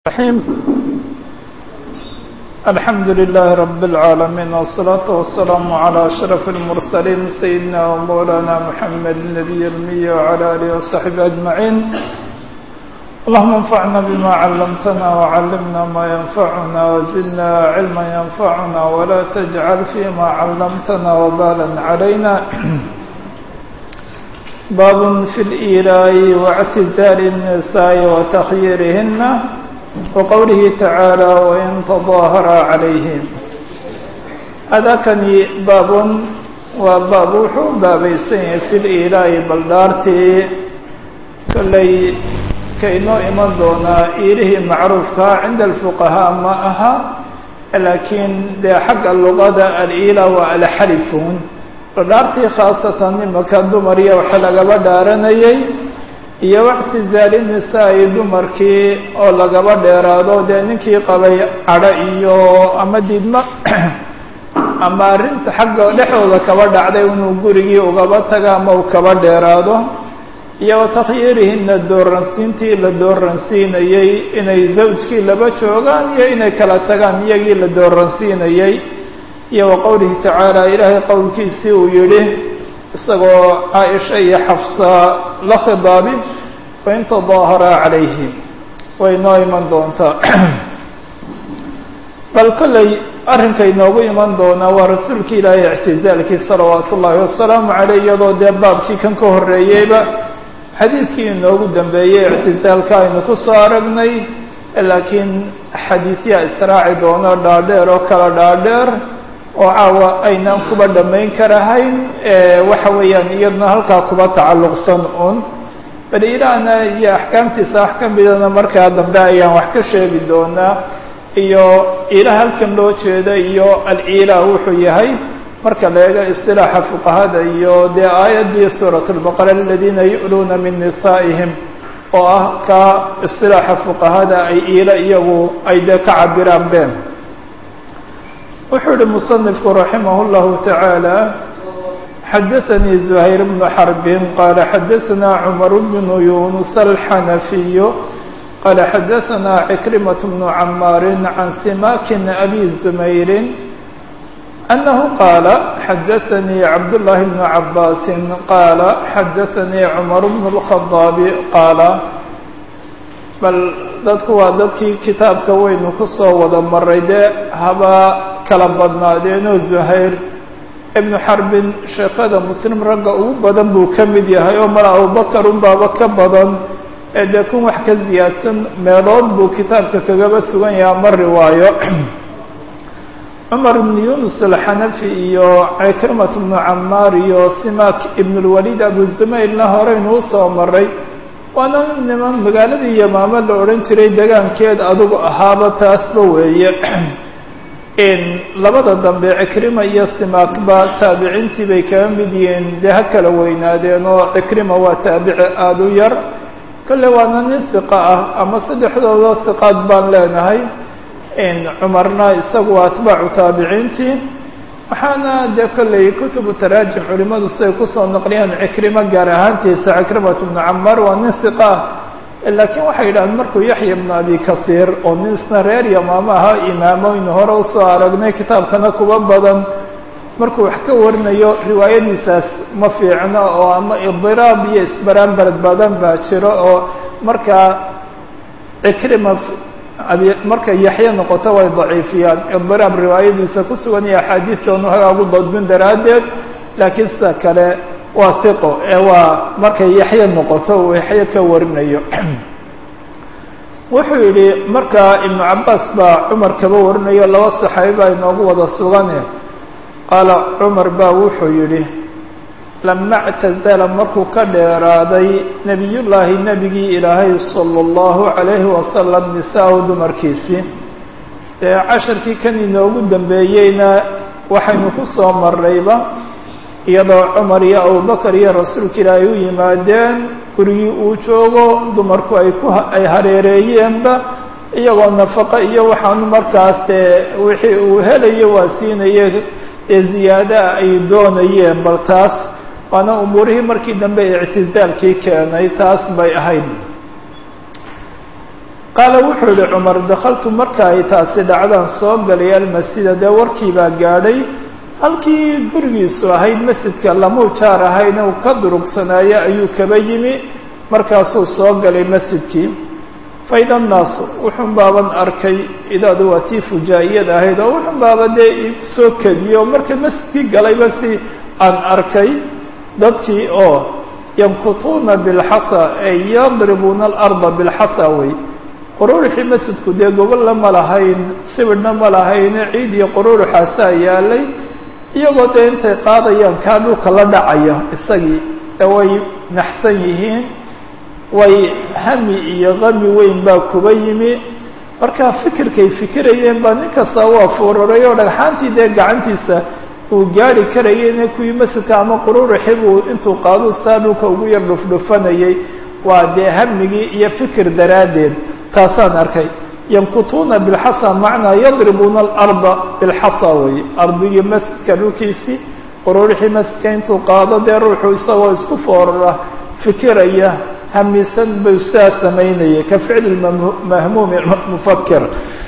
الرحيم الحمد لله رب العالمين والصلاة والسلام على أشرف المرسلين سيدنا ومولانا محمد النبي المية وعلى آله وصحبه أجمعين اللهم انفعنا بما علمتنا وعلمنا ما ينفعنا وزدنا علما ينفعنا ولا تجعل فيما علمتنا وبالا علينا باب في الإيلاء واعتزال النساء وتخييرهن وقوله تعالى وإن تظاهر عليهم هذا كان باب وباب وحو بابيسين في الإيلاء بلدارتي كلي كينو إمان دونا إيله معروف عند الفقهاء ما أها لكن ده حق اللغة الإيلاء والحلفون baldhaartii khaasatan imaka dumar iyo waxa lagaba dhaaranayay iyo wactizaali nisaa-i dumarkii oo lagaba dheeraado dee ninkii qabay cadho iyo ama diidmo ama arrinta xagga dhexdooda kaba dhacday inuu gurigii ugaba taga ama uu kaba dheeraado iyo watakyiirihina dooransiintii la dooransiinayey inay zawjkii laba joogaan iyo inay kala tagaan iyagii la dooransiinayey iyo wa qowlihi tacaala ilaahay qowlkiisii uu yidhi isagoo caaisha iyo xafsa la khidaabi wain tadaaharaa calayhi way noo iman doontaa bal kolley arrinka inoogu iman doonaa waa rasuulka ilaahay ictizaalkii salawaatu ullaahi wasalaamu caleyh iyadoo dee baabkii kan ka horreeyeyba xadiidkii inoogu dambeeyey ictizaalka aynu ku soo aragnay laakiin xadiidyaa israaci doono dhaadheer oo kala dhaadheer oo caawa aynaan kuba dhammayn karahayn waxa weeyaan iyaduna halkaa kuba tacalluqsan un bal ilaahna iyo axkaamtiisa wax ka midana markaa dambe ayaan wax ka sheegi doonaa iyo ilaah halkan loo jeeda iyo al-ilaah wuxuu yahay marka la eego isilaaxa fuqahada iyo dee aayaddii suurat lbaqara aladiina yu'luuna min nisaa'ihim oo ah ka isilaaxa fuqahada ay iila iyagu ay dee ka cabiraan been wuxuu yihi muصنifku raximah اllahu taعaalى xadaثanii زuhayr bnu xarbin qaala xadaثna cmar bnu yunus alxanafiy qaala xadaثna cikrimaة bnu camaari can simakin abi zumayri أnahu qaala xadaثanii cabdالlahi bnu cabaasi qaala xadaثanii cmar bnu الخadaabi qaala bal dadku waa dadkii kitaabka weynu kusoo wada maray dee haba kala badnaadeenoo zuhayr ibnu xarbin sheekhada muslim ragga ugu badan buu ka mid yahay oo mala abubakar unbaaba ka badan ee dee kun wax ka ziyaadsan meelood buu kitaabka kagaba sugan yahay ama riwaayo cumar ibnu yunus alxanafi iyo cikrimat ibnu camaar iyo simak ibn lwaliid abu zumaylna horeynu usoo maray waana niman magaaladii yamaamo la odhan jiray degaankeed adugu ahaaba taasba weeye labada dambe cikrima iyo simaakba taabiciintii bay kaga mid yihiin dee ha kala weynaadeen oo cikrima waa taabici aada u yar kolle waana nin hiqa ah ama saddexdooda hiqaad baan leenahay cumarna isagu waa atbaacu taabiciintii waxaana dee kolley kutubu taraajim culimadu siday kusoo naqliyaan cikrimo gaar ahaantiisa cikrimat bnu camaar waa nin hiqa ah laakiin waxay yidhahdeen markuu yaxya ibnu abi kasiir oo nin isna reer yamaamo ahaa imaamoynu hore usoo aragnay kitaabkana kuba badan markuu wax ka warinayo riwaayadiisaas ma fiicno oo ama idiraab iyo isbaraanbarad badan baa jiro oo markaa cikrima markay yaxye noqoto way daciifiyaan idiraab riwaayadiisa ku sugan iyo axaadiistoonu hagaagu dadbin daraaddeed laakiin sida kale waa hiqo ee waa markay yaxye noqoto uu yaxye ka warinayo wuxuu yidhi markaa ibnu cabaas baa cumar kaba warinayo laba saxaabi baa inoogu wada sugane qaala cumar baa wuxuu yidhi lama اctazala markuu ka dheeraaday nebiyullaahi nebigii ilaahay salى اllahu عalayhi wasalam nisaa-u dumarkiisii ee casharkii kan inoogu dambeeyeyna waxaynu ku soo marnayba iyadoo cumar iyo abubakar iyo rasuulka ilaahay u yimaadeen gurigii uu joogo dumarku ay ku ay hareereeyeenba iyagoo nafaqo iyo waxaanu markaas dee wixii uu helayo waa siinaye ee ziyaadaha ay doonayeen bal taas waana umuurihii markii dambe ictizaalkii keenay taas bay ahayd qaala wuxuu yihi cumar dakaltu marka ay taasi dhacdaan soo galay almasjida dee warkii baa gaadhay halkii gurigiisu ahayd masjidka lamuu jaar ahayna uu ka durugsanaayo ayuu kaba yimi markaasuu soo galay masjidkii faida annaasu wuxun baaban arkay idaadu waa tii fujaa'iyad ahayd oo wuxun baaba dee soo kediyo marka masjidkii galayba si aan arkay dadkii oo yankutuuna bilxasa ay yadribuuna alarda bilxasa wey quruurixii masjidku dee gobolla ma lahayn sibidhna ma lahayne ciid iyo quruurixaasaa yaalay iyagoo dee intay qaadayaan kaa dhulka la dhacaya isagii ee way naxsan yihiin way hami iyo qami weyn baa kuba yimi markaa fikirkay fikirayeen baa nin kasta waa fururay oo dhagxaantii dee gacantiisa uu gaari karayeyne kuwii masjidka ama quruurixi buu intuu qaadu saa dhulka ugu yar dhufdhufanayay waa dee hamigii iyo fikir daraaddeed taasaan arkay yankutuuna bilxasa macnaa yadribuuna alarda bilxasa wey ardigii masjidka dhulkiisii quruurixii masjidka intuu qaado dee ruuxu isagoo isku foorara fikiraya hamisan buu sidaa samaynayay ka ficli mahmuumi mufakir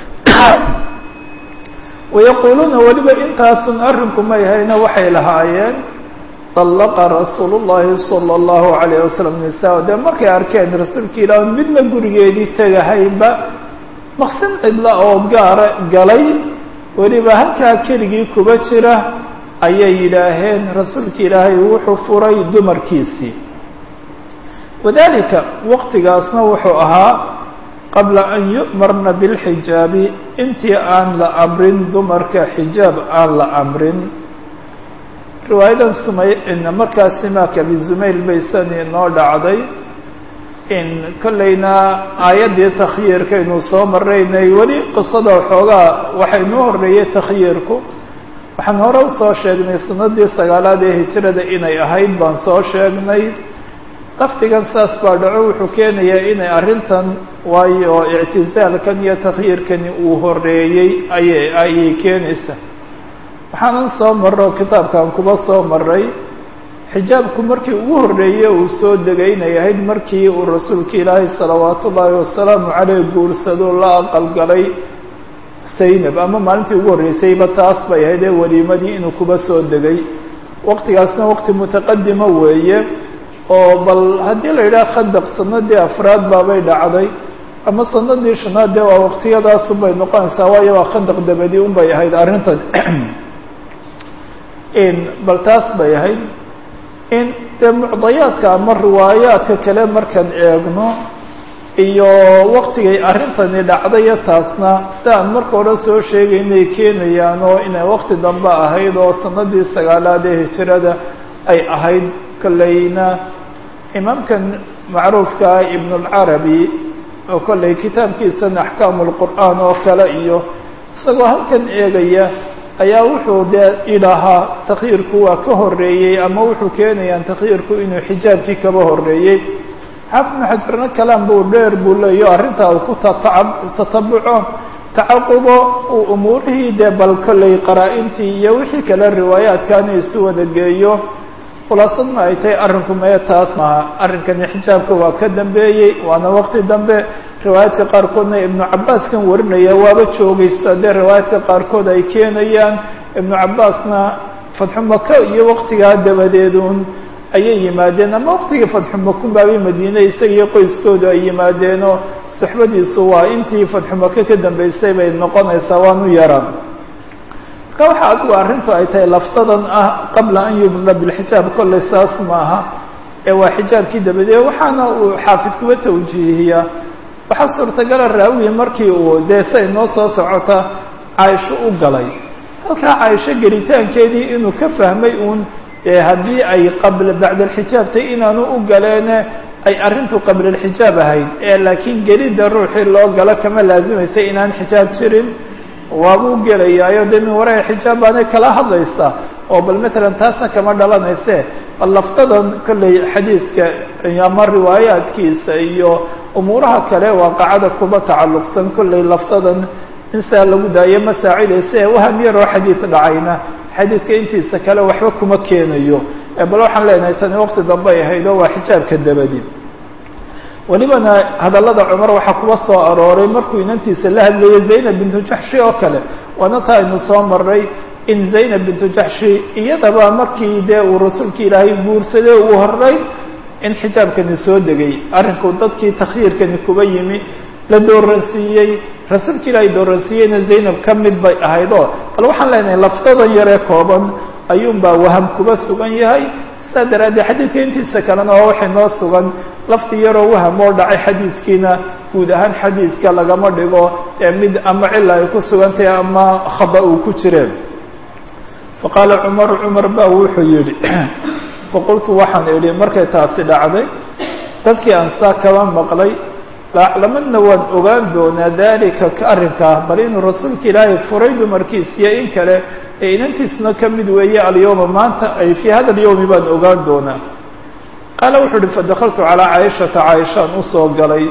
wayaquuluuna weliba intaasun arrinku may hayna waxay lahaayeen طallaqa rasuulu llahi salى اllahu alayh wasalam nisaa dee markay arkeen rasuulka ilaah midna gurigeedii tegahaynba maqsin cidla oo gaara galay weliba halkaa keligii kuba jira ayay yidhaaheen rasuulka ilaahay wuxuu furay dumarkiisii wadalika waqtigaasna wuxuu ahaa qabla an yu'marna bilxijaabi intii aan la amrin dumarka xijaab aan la amrin riwaayadan sumay markaas simaaka bizumayl baysani noo dhacday in kollayna aayaddii takhyiirkaynu soo maraynay weli qisada waxoogaa waxay noo horreeyey takhyiirku waxaan hore usoo sheegnay sanadii sagaalaad ee hijrada inay ahayd baan soo sheegnay lafdigan saas baa dhaco wuxuu keenayaa inay arrintan waayo ictisaalkan iyo takhyiirkani uu horeeyey ayay ayay keenaysaa waxaanan soo marro kitaabkan kuba soo maray xijaabku markii ugu horreeyey uu soo degay inay ahayd markii uu rasuulka ilaahay salawaatu ullaahi wasalaamu caleyh guursado la aqalgalay saynab ama maalintii ugu horreysayba taas bay ahayd ee weliimadii inuu kuba soo degay waqtigaasna waqti mutaqadima weeye oo bal haddii la yidhaha khandaq sanadii afraad baabay dhacday ama sanadii shanaad dee waa waqtiyadaasunbay noqonaysaa waayo waa khandaq dabadi unbay ahayd arrintan bal taas bay ahayd in dee mucdayaadka ama riwaayaadka kale markaan eegno iyo waqtigay arrintani dhacdayo taasna si aan marka hore soo sheegay inay keenayaan oo inay waqti dambe ahayd oo sanadii sagaalaad ee hijrada ay ahayd kolleyna imaamkan macruufkaa ibn اlcarabi oo kolley kitaabkiisan axkaamu lqur'aan oo kale iyo isagoo halkan eegaya ayaa wuxuu dee idhahaa takhyiirku waa ka horeeyey ama wuxuu keenayaan takhyiirku inuu xijaabkii kaba horeeyey xaafid ibnu xajarna kalaan buu dheer buu leeyo arrintaa uu ku tatab tatabuco tacaqubo uu umuurihii dee bal kolley qaraa-intii iyo wixii kale riwaayaadkaana isu wada geeyo khulaasadna ay tahay arrinku mee taas maaha arrinkani xijaabka waa ka dambeeyey waana waqti dambe riwaayaadka qaarkoodna ibnu cabbaaskan warinaya waaba joogaysa dee riwaayaadka qaarkood ay keenayaan ibnu cabbaasna fatxu maka iyo waqtigaa dabadeedun ayay yimaadeen ama waqtigii fatxu makun baabay madiine isagiiyo qoyskoodu ay yimaadeenoo suxbadiisu waa intii fatxu maka ka dambeysay bay noqonaysaa waanu yaraan marka waxa adigu arrintu ay tahay laftadan ah qabla an yubda bilxijaab kolley saas maaha ee waa xijaabkii dabadeed waxaana uu xaafid kuba tawjiihiyaa waxaa suurtagala raawiyi markii uu dee say noo soo socota caaisho u galay halkaa caaisho gelitaankeedii inuu ka fahmay uun dee haddii ay qabla bacda alxijaabtay inaanu u galeene ay arrintu qabla alxijaab ahayd ee laakiin gelidda ruuxii loo galo kama laazimaysa inaan xijaab jirin waabuu gelayaayo dee min waraai xijaab baanay kala hadlaysaa oo bal matalan taasna kama dhalanayse bal laftadan kolley xadiidka ama riwaayaadkiisa iyo umuuraha kale waaqacada kuba tacalluqsan kolley laftadan in saa lagu daayo ma saacidaysa ee waham yaroo xadiid dhacayna xadiidka intiisa kale waxba kuma keenayo bal waxaan leenahay tani waqti dambe ay ahayd oo waa xijaabka dabadi welibana hadallada cumar waxaa kuwa soo arooray markuu inantiisa la hadlayay zaynab bintu jaxshi oo kale waana taa aynu soo maray in zaynab bintu jaxshi iyadaba markii dee uu rasuulka ilaahay guursaday uu horey in xijaabkani soo degay arrinku dadkii takhyiirkani kuba yimi la dooransiiyey rasuulka ilaahay dooransiiyeyna zaynab ka mid bay ahayd oo bal waxaan leenahay lafdadan yaree kooban ayuunbaa waham kuba sugan yahay saa daraaddeed xadiidka intiisa kalena oo waxay noo sugan lafdi yaroo waham oo dhacay xadiidkiina guud ahaan xadiidka lagama dhigo ee mid ama cila ay ku sugantahay ama khada uu ku jireen faqaala cumaru cumar ba wuxuu yidhi faqultu waxaan idhi markay taasi dhacday dadkii aan saa kaba maqlay laaclamadna waan ogaan doonaa dalika ka arrinkaa bal inuu rasuulka ilaahay furay dumarkiisiyo in kale ee inantiisuna ka mid weeye alyowma maanta ay fii hada alyowmi baan ogaan doonaa qaala wuxuu uhi fadakaltu calaa caaishata caaishaan usoo galay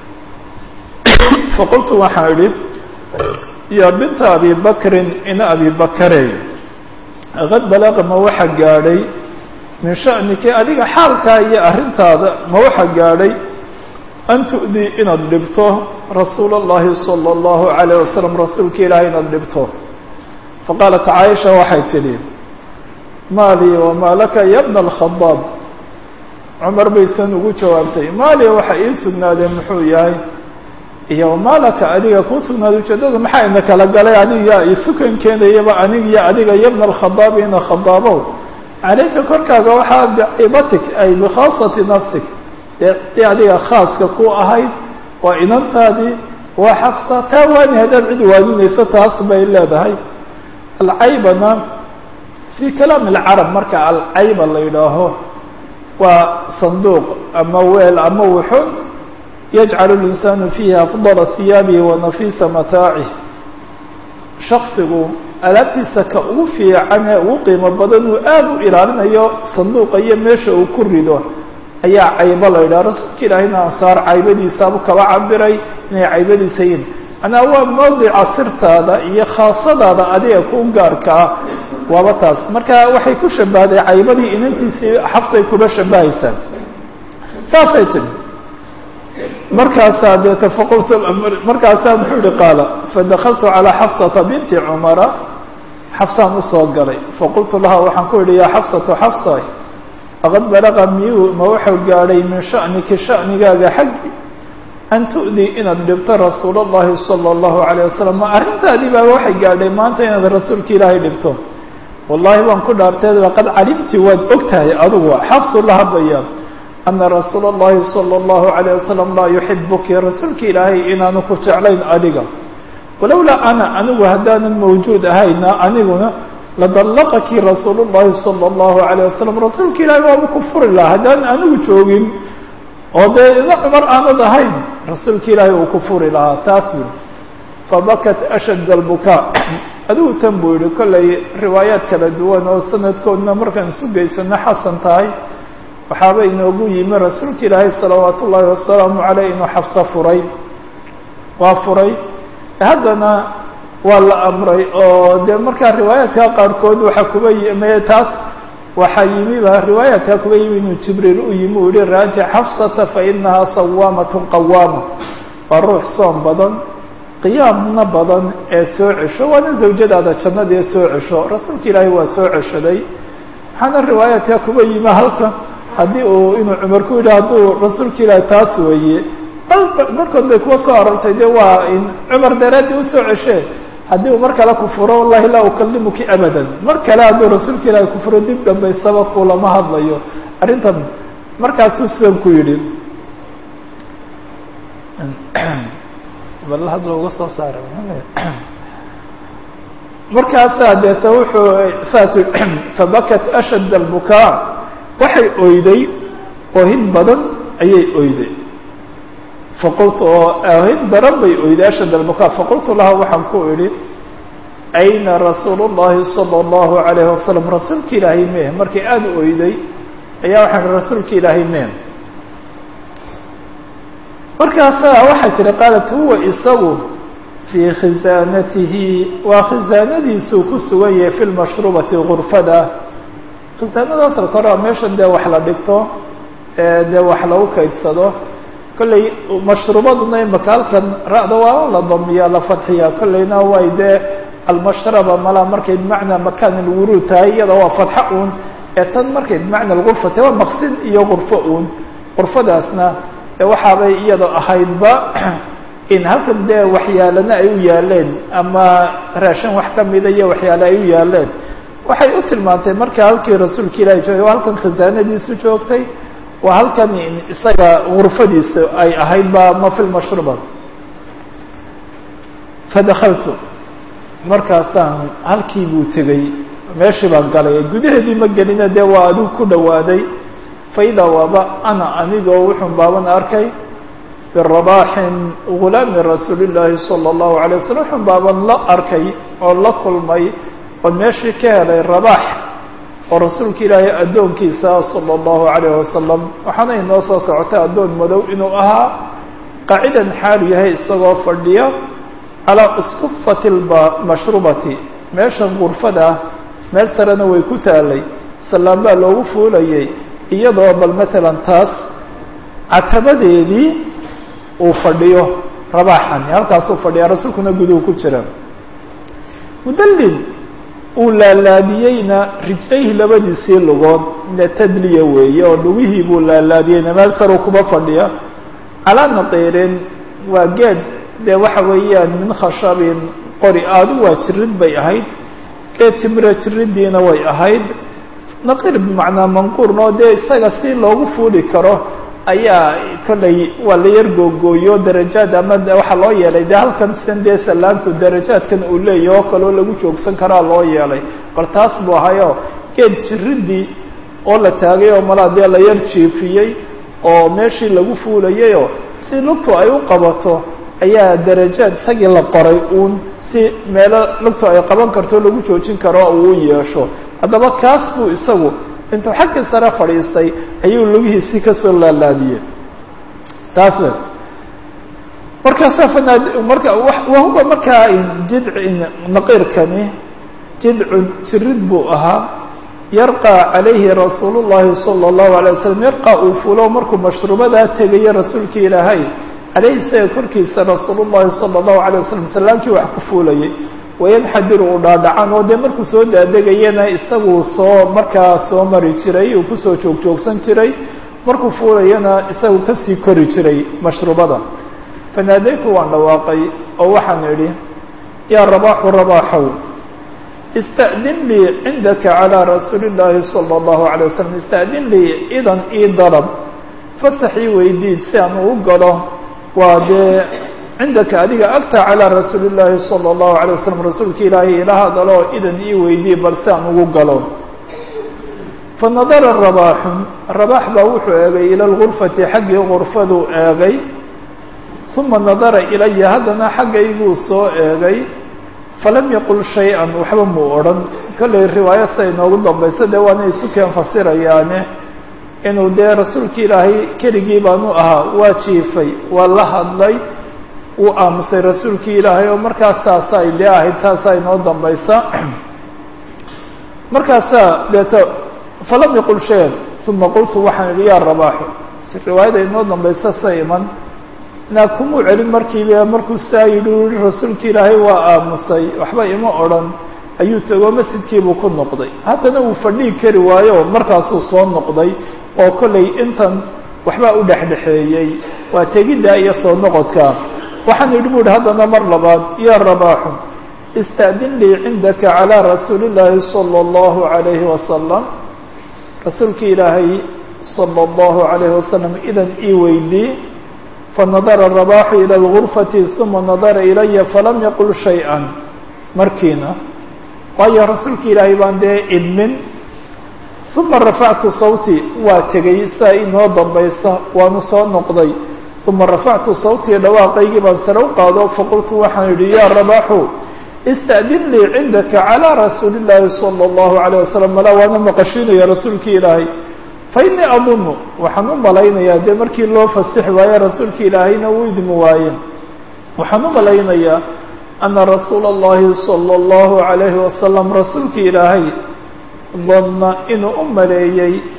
faqultu waxaan idhi yaa binta abi bakrin ina abi bakarey qad balaqa ma waxa gaadhay min sha'niki adiga xaalkaa iyo arrintaada ma waxa gaadhay an tu'dii inaad dhibto rasuula اllahi salى اllahu عalayه wasalam rasuulka ilaahay inaad dhibto faqaalat caaisha waxay tidhi maalii wamaa laka ya bna alkhadaab cumar baysan ugu jawaabtay maaliya waxa ii sugnaadee muxuu yahay iyo wamaa laka adiga kuu sugnaaday ujeedada maxaa ina kala galay aniga isukan keenayaba anig iyo adiga ya bna alkhadaabi ina khadaabow calayka korkaaga waxaa bicibatik ay bikhaasati nafsik dee adiga khaaska ku ahayd waa inantaadii waa xafsa taa waani haddaad cid waaninayso taas bay leedahay alcaybana fii kalaami alcarab marka alcayba la yidhaaho waa sanduuq ama weel ama wuxun yajcalu linsaanu fiihi afdala hiyaabihi wa nafiisa mataacih shaksigu alaabtiisa ka ugu fiican ee ugu qiimo badan uu aada u ilaalinayo sanduuqa iyo meesha uu ku rido ayaa caybo la yidhaha rasuulka ilaahayna ansaar caybadiisaabu kaba cabiray inay caybadiisa yihin manaa waa mawdica sirtaada iyo khaasadaada adiga ku gaarka ah waaba taas marka waxay ku shabahday caybadii inantiisii xabsay kuba shabahaysaa saasay tiri markaasaa deeta faqultu markaasaa muxuu yihi qaala fadakaltu calaa xafsata binti cumara xafsaan usoo galay faqultu laha waxaan ku yihi yaa xafsatu xafsa faqad balaqa miyuu ma wuxuu gaadhay min sha'niki sha'nigaaga xaggi an tu'dii inaad dhibto rasuul اllahi salى اllahu عalيه wasalam ma arrintaadii baa waxay gaadhay maanta inaad rasuulka ilaahay dhibto wallahi waan ku dhaarteed laqad calimti waad og tahay adugu xafsu la hadlaya ana rasuula اllahi salى اllahu عalيه wasalam laa yuxibuki rasuulka ilaahay inaanu ku jeclayn adiga walowlaa ana anigu haddaanan mawjuud ahayna aniguna ladallaqaki rasuul اllahi salى اllahu عalيه wasalam rasuulka ilaahay waaba ku furi lahaa haddaan anigu joogin oo dee ina cumar aanad ahayn rasuulka ilaahay uu ku furi lahaa taas wi fabakat ashad albukaa adigu tan buu yihi kollay riwaayaad kala duwan oo sanadkoodna markaan isu geysano xasan tahay waxaaba inoogu yimi rasuulka ilaahay salawaat ullaahi wasalaamu caleyh inuu xabso furay waa furay haddana waa la amray oo dee markaa riwaayaadka qaarkood waxaa kuba yimi taas waxaa yimiba riwaayaadkaa kuba yimi inuu jibriil u yimi uu yihi raajic xafsata fainahaa sawaamat qawaama waa ruux soom badan qiyaamna badan ee soo cesho waana zawjadaada jannada ee soo cesho rasuulka ilaahay waa soo ceshaday waxaana riwaayaadkaa kuba yimi halka haddii uu inuu cumar ku yidhi hadduu rasuulka ilaahay taas weeye markood bay kuwa soo aroortay de waa in cumar daraaddii usoo ceshee haddii uu mar kale ku furo wallahi laa ukalimuki abadan mar kale hadduu rasuulka ilaahay ku furo dib dambaysaba kulama hadlayo arrintan markaasuu sidan ku yidhi bal hadla uga soo saara markaasaa deeta wuxuu saas fabakat ashad albukaa waxay oyday oohin badan ayay oyday faqultu oo oohin daran bay oyday ashad albukaa faqultu laha waxaan ku idhi ayna rasuulu llahi sala allahu alayhi wasalam rasuulka ilaahay mee markay aada u oyday ayaa waxaan ihi rasuulka ilaahay mee markaasaa waxay tihi qaalat huwa isagu fii khisaanatihi waa khisaanadiisuu ku sugan yahay fi lmashrubati gurfada khisaanada asalka hore waa meesha dee wax la dhigto dee wax lagu kaydsado kolley mashrubaduna imaka halkan ra-da waa la damiyaa la fadxiyaa kolleyna way dee almashraba malaa markay bimacnaa makaan ilwuruud tahay iyada waa fadxo uun ee tan markay bimacna lgurfa tahay waa maqsin iyo gurfo uun gurfadaasna waxaabay iyada ahaydba in halkan dee waxyaalana ay u yaaleen ama raashin wax kamida iyo waxyaale ay u yaaleen waxay u tilmaantay marka halkii rasuulka ilahi joogay waa halkan khasaanadiisu joogtay waa halkan isaga gurfadiisa ay ahayd ba ma fi lmashruba fadakaltu markaasaan halkii buu tegey meeshii baan galay gudaheedii ma gelina dee waa adigu ku dhawaaday faidaa waaba ana anigoo wuxun baaban arkay birabaaxin gulaami rasuuli llaahi sala allahu alay waslm wuxun baaban la arkay oo la kulmay oon meeshii ka helay rabaax oo rasuulka ilaahay addoonkiisa sala allahu alayh wasalam waxaana inoo soo socotay addoon madow inuu ahaa qaacidan xaalu yahay isagoo fadhiya calaa uskufati lmashrubati meeshan gurfada meel sarena way ku taalay sallaan baa loogu fuulayay iyadoo bal matalan taas catabadeedii uu fadhiyo rabaaxani halkaasuu fadhiya rasuulkuna guduhu ku jira mudallin uu laalaadiyeyna rijlayhi labadiisii lugood ne tadliya weeye oo lugihii buu laalaadiyeyna meel saruu kuba fadhiya calaa nadiirin waa geed dee waxa weeyaan min khashabin qori aadu waa jirid bay ahayd geed timira jiridiina way ahayd naqir bimacnaa manquurn oo dee isaga si loogu fuuli karo ayaa kollay waa la yar googooyo darajaad ama waxaa loo yeelay dee halkan sidan dee salaanku darajaadkan uu leeyahy oo kaleo lagu joogsan karaa loo yeelay bal taas buu ahayoo geed jiridii oo la taagay oo malaa dee la yar jiifiyey oo meeshii lagu fuulayayoo si lugtu ay u qabato ayaa darajaad isagii la qoray uun si meelo lugtu ay qaban karto lagu joojin karo uu u yeesho haddaba kaas buu isagu intuu xaggii sare fadhiistay ayuu lugihiisii kasoo laalaadiyey taas markaasa fanaad marka wahuwa markaa jidc naqiirkani jidcun jirid buu ahaa yarqى calayhi rasuul الlahi salى الlahu عalيه waslm yarqى uu fulo markuu mashruubadaa tegayo rasuulka ilaahay caleyhi isaga korkiisa rasuul الlahi salى الlahu عalيه waslm salaamkii wax ku fuulayay wayanxadiru uu dhaadhacan oo dee markuu soo daadegayana isaguu soo markaa soo mari jiray uu kusoo joog joogsan jiray markuu fuulayana isagu kasii kori jiray mashruubada fanaadaytu waan dhawaaqay oo waxaan idhi yaa rabaaxu rabaaxow ista'din lii cindaka calىa rasuuli اllaahi salى اllahu عalيه waslm ista'din lii idan ii dalab fasax ii weydiid si aan uu galo waa dee cindaka adiga agta calىa rasuuli اllaahi salى اllahu عalيه waslm rasuulka ilaahay ila hadalo idan ii weydiye bal si aan ugu galo fanadara rabaaxun rabaax baa wuxuu eegay ila lgurfati xaggii gurfaduu eegay uma nadara ilaya haddana xaggayguu soo eegay falam yaqul shay-an waxba muu odhan kollay riwaayo siday inoogu dambaysa dee waana isu keen fasirayaane inuu dee rasuulka ilaahay keligii baanu ahaa waa jiifay waa la hadlay wuu aamusay rasuulkii ilaahay oo markaas saasay dee ahayd saasaa inoo dambaysa markaasaa deeto falam yaqul shay-an uma qultu waxaan idhi yaa rabaaxu riwaayada inoo dambaysa sa iman naa kumuu celin markiiba markuu saa yidhi rasuulka ilaahay waa aamusay waxba ima odrhan ayuu tegoo masjidkiibuu ku noqday haddana uu fadhii kari waayo markaasuu soo noqday oo kollay intan waxbaa u dhexdhexeeyey waa tegiddaa iyo soo noqodka waxaan idhi bu ihi haddana mar labaad yaa rabaaxu ista'din lii cindaka calىa rasuuli اllaahi salى اllahu عalayhi wasalam rasuulka ilaahay salى اllahu عalayhi wasalam idan ii weydii fanadara rabaaxu ilى اlgurfati uma nadara ilaya falam yaqul shay-a markiina waayo rasuulka ilaahay baan dee idmin uma rafactu sawti waa tegay saa inoo dambaysa waanu soo noqday uma rafactu sawtii dhawaaqaygii baan sare u qaado faqultu waxaan idhi yaa rabaaxu ista'din lii cindaka calىa rasuuli اllaahi salى اllahu عalيه wasalam malaa waana maqashiinaya rasuulka ilaahay fainii adunu waxaan u malaynayaa dee markii loo fasixi waaye rasuulka ilaahayna uu idmi waaye waxaan u malaynayaa ana rasuula اllahi salى اllahu عalayhi wasalam rasuulka ilaahay danna inuu u maleeyey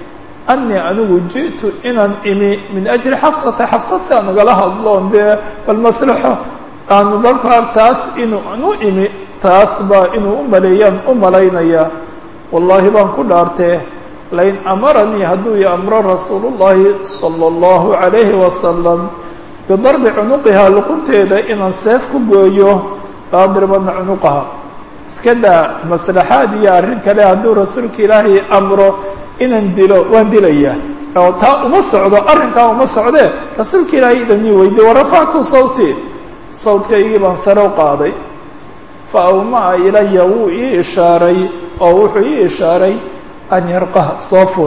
anii anigu ji'tu inaan imi min ajli xabsata xabsa si aan ugala hadloon dee bal maslaxo aanu markaa taas inuu aan u imi taas baa inuu u maleeyaan u malaynayaa wallaahi baan ku dhaartee lain amaranii hadduu i amro rasuulu llahi sala allahu calayhi wasalam bidarbi cunuqihaa luqunteeda inaan seef ku gooyo laadribana cunuqaha iska daa maslaxaad iyo arrin kale hadduu rasuulka ilaahay amro inaan dilo waan dilayaa oo taa uma socdo arrinkaa uma socdee rasuulka ilaahay idanii weydiye warafactu sawti sawdkaygii baan sare u qaaday fa awmaa ilaya wuu ii ishaaray oo wuxuu ii ishaaray an yarqah soo ful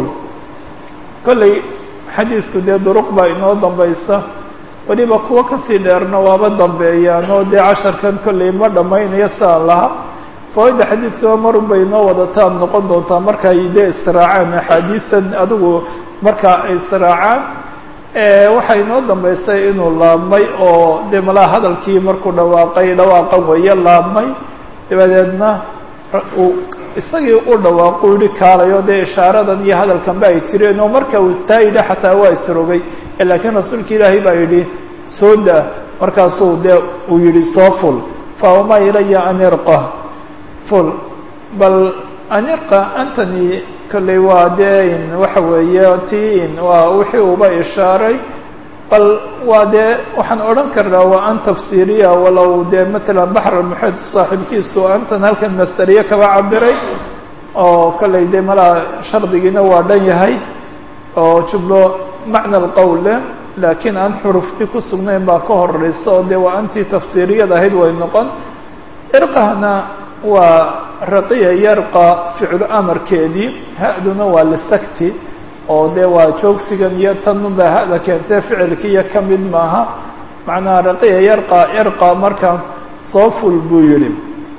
kollay xadiisku dee duruq baa inoo dambaysa weliba kuwo kasii dheerna waaba dambeeyaan oo dee casharkan kollay ma dhammaynayo sidaan laha fawayda xadiidkaba marun bay inoo wadataan noqon doontaa markaay dee israacaan axaadiisan adigu markaa ay israacaan waxaa inoo dambaysay inuu laabmay oo dee malaa hadalkii markuu dhawaaqay dhawaaqan weeye laabmay dabadeedna uu isagii u dhawaaqu yihi kaalayo dee ishaaradan iyo hadalkan ba ay jireen oo marka uu taa yidhi xataa waa isrogay laakiin rasuulka ilaahay baa yidhi soo daa markaasuu dee uu yihi soo ful faama ilaya an irqa ful bal an irqa antony kolley waa dee waxa weeye tin waa wixii uba ishaaray bal waa dee waxaan odhan karnaa waa an tafsiiriya walow dee matalan baxr almuxid saaxiibkiisu antan halkan masteriye kaba cabiray oo kolley dee malaa shardigiina waa dhan yahay oo jumlo macna alqowl leh laakiin aan xurufti ku sugnayn baa ka horeysa oo dee waa antii tafsiiriyad ahayd way noqon irqahna waa raqiya yarqa ficlu amarkeedii ha-duna waa lisakti oo dee waa joogsigan iyo tanunbaa hada keentee ficilkiiyo ka mid maaha macnaha raqiya yarqa irqa marka soo ful buu yihi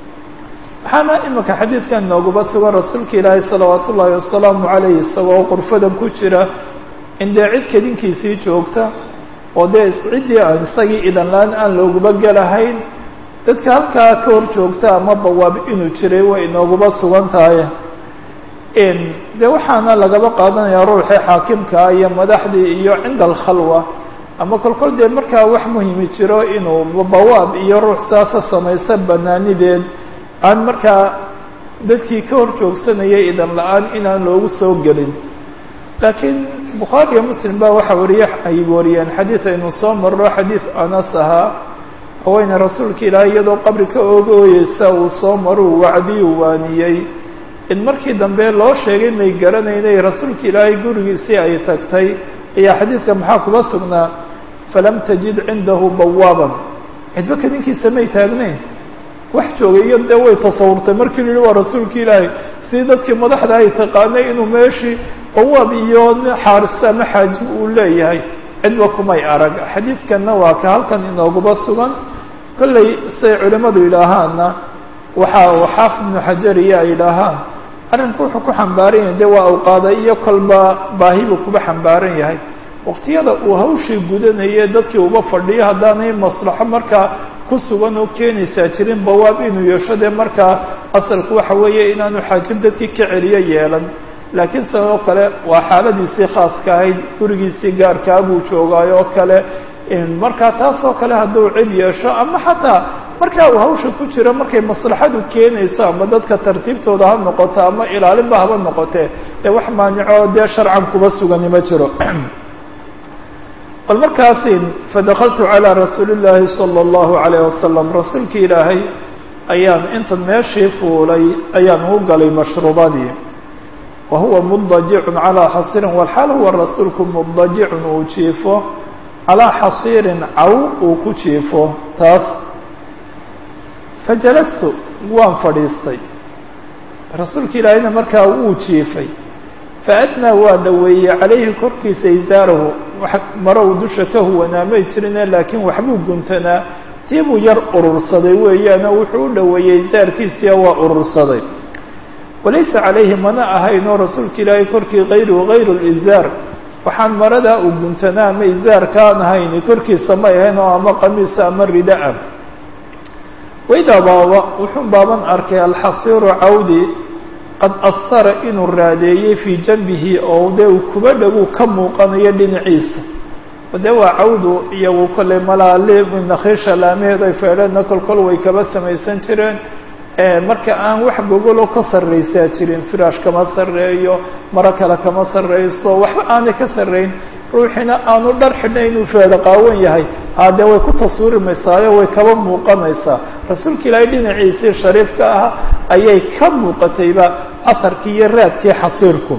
waxaana imika xadiidkan nooguba sugan rasuulka ilaahay salawaat ullaahi wasalaamu calayh isagoo qurfadan ku jira in dee cid kedinkiisii joogta oo dee ciddii aan isagii idanlaan aan looguba gelahayn dadka halkaa ka hor joogta ama bawaab inuu jiray way inooguba sugan tahay dee waxaana lagaba qaadanayaa ruuxii xaakimkaa iyo madaxdii iyo cinda alkhalwa ama kolkol dee markaa wax muhimi jiro inuu bawaab iyo ruux saasa samaysa banaanideed aan markaa dadkii ka hor joogsanayay idan la-aan inaan loogu soo gelin laakiin bukhaari iyo muslim baa waxa wariye ay wariyeen xadiid aynu soo marro xadiid anas ahaa haweyne rasuulka ilaahay iyadoo qabri ka oogooyeysa uu soo maruu wacdiyu waaniyey in markii dambe loo sheegay may garanaynay rasuulka ilaahay gurigiisii ay tagtay ayaa xadiidka maxaa kuba sugnaa falam tajid cindahu bawaaban cidba kadinkiisa may taagnayn wax joogay iyo dee way tasawurtay markii la yihi waa rasuulka ilaahay sidii dadkii madaxda ay taqaanay inuu meeshii bawaab iyo xaaris ama xaajib uu leeyahay cidba kumay arag xadiidkanna waa ka halkan inooguba sugan kollay say culimmadu yidhaahaanna waxa uu xaafid ibnu xajar iyo ay yidhaahaan arrinku wuxuu ku xambaaran yahay dee waa awqaada iyo kolba baahi buu kuba xambaaran yahay waqtiyada uu hawshii gudanayay dadkii uba fadhiyo haddaanay maslaxo markaa ku sugan oo keenaysaa jirin bawaab inuu yeesho dee markaa asalku waxa weeye inaanu xaajib dadkii ka celiyo yeelan laakiin sidoo kale waa xaaladiisii khaaska ahayd gurigiisii gaarkaa buu joogaayo oo kale markaa taasoo kale hadduu cid yeesho ama xataa markaa uu hawsha ku jiro markay maslaxadu keenayso ama dadka tartiibtooda ha noqoto ama ilaalinba haba noqotee dee wax maanico dee sharcan kuba sugani ma jiro bal markaasi fadakaltu calىa rasuuli اllaahi salى اllahu عalayه wasalam rasuulkii ilaahay ayaan intan meeshii fuulay ayaan u galay mashruubadii wa huwa mudajicun calىa xasiirin walxaal huwa rasuulku mudajicun uu jiifo calىa xasiirin caw uu ku jiifo taas fajalastu waan fadhiistay rasuulka ilaahayna markaa wuu jiifay faadnaa waa dhaweeyey calayhi korkiisa isaarahu maro uu dusha ka huwanaamay jirine laakiin waxbuu guntanaa tii buu yar urursaday weeyaano wuxuu u dhaweeyey isaarkiisiia waa urursaday walaysa calayhi mana ahaynoo rasuulka ilaahay korkii hayruhu hayru lizaar waxaan maradaa uu guntanaa ama izaarkaan ahayni korkiisa may ahayn oo ama qamiisa ama ridaa waydaa baaba wuxuu baaban arkay alxasiiru cawdi qad ahara inuu raadeeyey fii janbihi oo dee uu kuba dhaguu ka muuqanayo dhinaciisa dee waa cawdu iyagu kolley malaali nakhiisha laamaheed ay feedheedna kolkol way kaba samaysan jireen marka aan wax gogolo ka sarraysaa jirin firaash kama sarreeyo maro kale kama sarreyso waxba aanay ka sarrayn ruuxina aanu dhar xidhnay inuu feedho qaawan yahay haddee way ku taswiirimaysaayo way kaba muuqanaysaa rasuulka ilaahay dhinaciisii shariifka ah ayay ka muuqatayba aharkii iyo raadkii xasiirku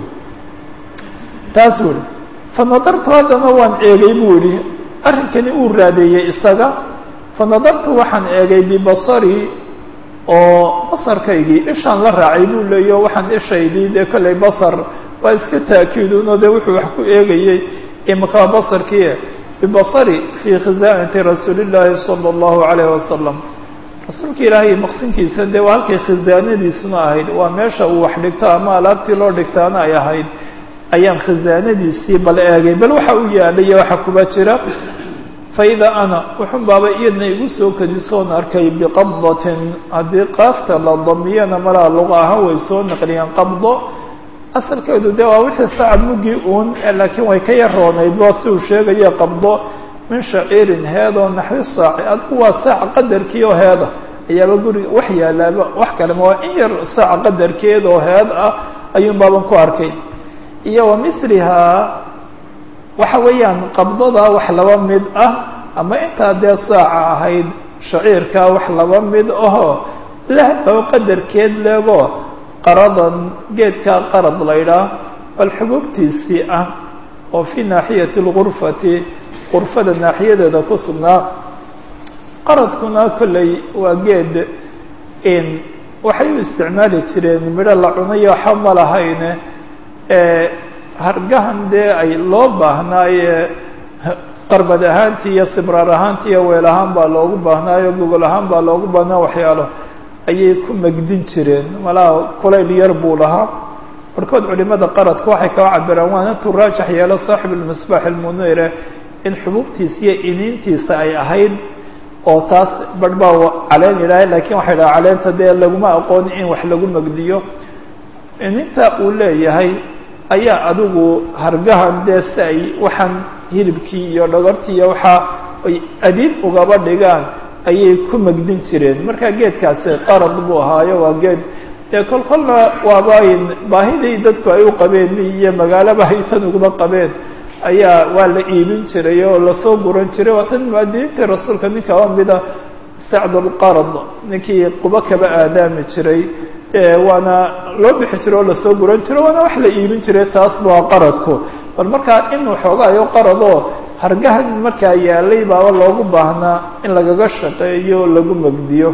taas wuri fa nadartu haddana waan eegay buu yihi arrinkani uu raadeeyey isaga fa nadartu waxaan eegay bibasarii oo basarkaygii ishaan la raacay buu leeyo waxaan ishaydii dee kollay basar waa iska taakiiduno dee wuxuu wax ku eegayey imaka basarkii bibasari fii khizaanati rasuuli llaahi sala allahu calayhi wasalam rasuulka ilaahay maqsinkiisa dee waa halkay khizaanadiisuna ahayd waa meesha uu wax dhigto ama alaabtii loo dhigtaana ay ahayd ayaan khizaanadiisii bal eegay bal waxa u yaalaya waxa kuba jira faida ana wuxun baaba iyadna igu soo kadisoon arkay biqabdatin haddii qaafta la damiyana malaa luqa ahaan way soo naqliyeen qabdo asalkeedu dee waa wixii sacad muggii uun laakiin way ka yaroonayd waa si uu sheegaya qabdo min shaciirin heedoo naxwi saaci adku waa saac qadarkii oo heeda ayaaba guriga wax yaalaaba wax kalema waa in yar saac qadarkeed oo heed ah ayuun baaban ku arkay iyo wa milihaa waxa weeyaan qabdada wax laba mid ah ama intaa dee saaca ahayd shaciirkaa wax laba mid ahoo leh oo qadarkeed leego qaradan geedkaa qarad laydhaa bal xubuubtiisii ah oo fii naaxiyati lgurfati gurfada naaxiyadeeda ku sugnaa qaradkuna kolley waa geed in waxay u isticmaali jireen midho la cunayo waxa ma lahayne hargahan dee ay loo baahnaaye qarbad ahaantii iyo sibraar ahaantii iyo weel ahaan baa loogu baahnaayo gogol ahaan baa loogu baahnaa waxyaalo ayay ku megdin jireen malaha kulayl yar buu lahaa barhkood culimada qaradka waxay kaba cabiraan waan intuu raajax yeelo saaxib almisbaax almunire in xubuubtiisa iyo iniintiisa ay ahayd oo taas barh baa caleen ilaahay lakiin waxay dhaha caleenta dee laguma aqooni in wax lagu megdiyo ininta uu leeyahay ayaa adigu hargahan dee si ay waxaan hilibkii iyo dhogortii iyo waxaa ay adiid ugaba dhigaan ayay ku megdin jireen marka geedkaasi qarad buu ahaayo waa geed dee kol kolna waaba baahidii dadku ay u qabeen iyo magaalaba ay tan ugaba qabeen ayaa waa la iibin jiray oo lasoo guran jiray waa tan muadiiniintii rasuulka ninka oo mida sacdulqarad ninkii qubo kaba aadaami jiray waana loo bixi jiray oo lasoo guran jiro waana wax la iibin jiray taas waa qaradku bal markaa in waxoogaayo qaradoo hargahan markaa yaalay baaba loogu baahnaa in lagaga shaqeeyo lagu megdiyo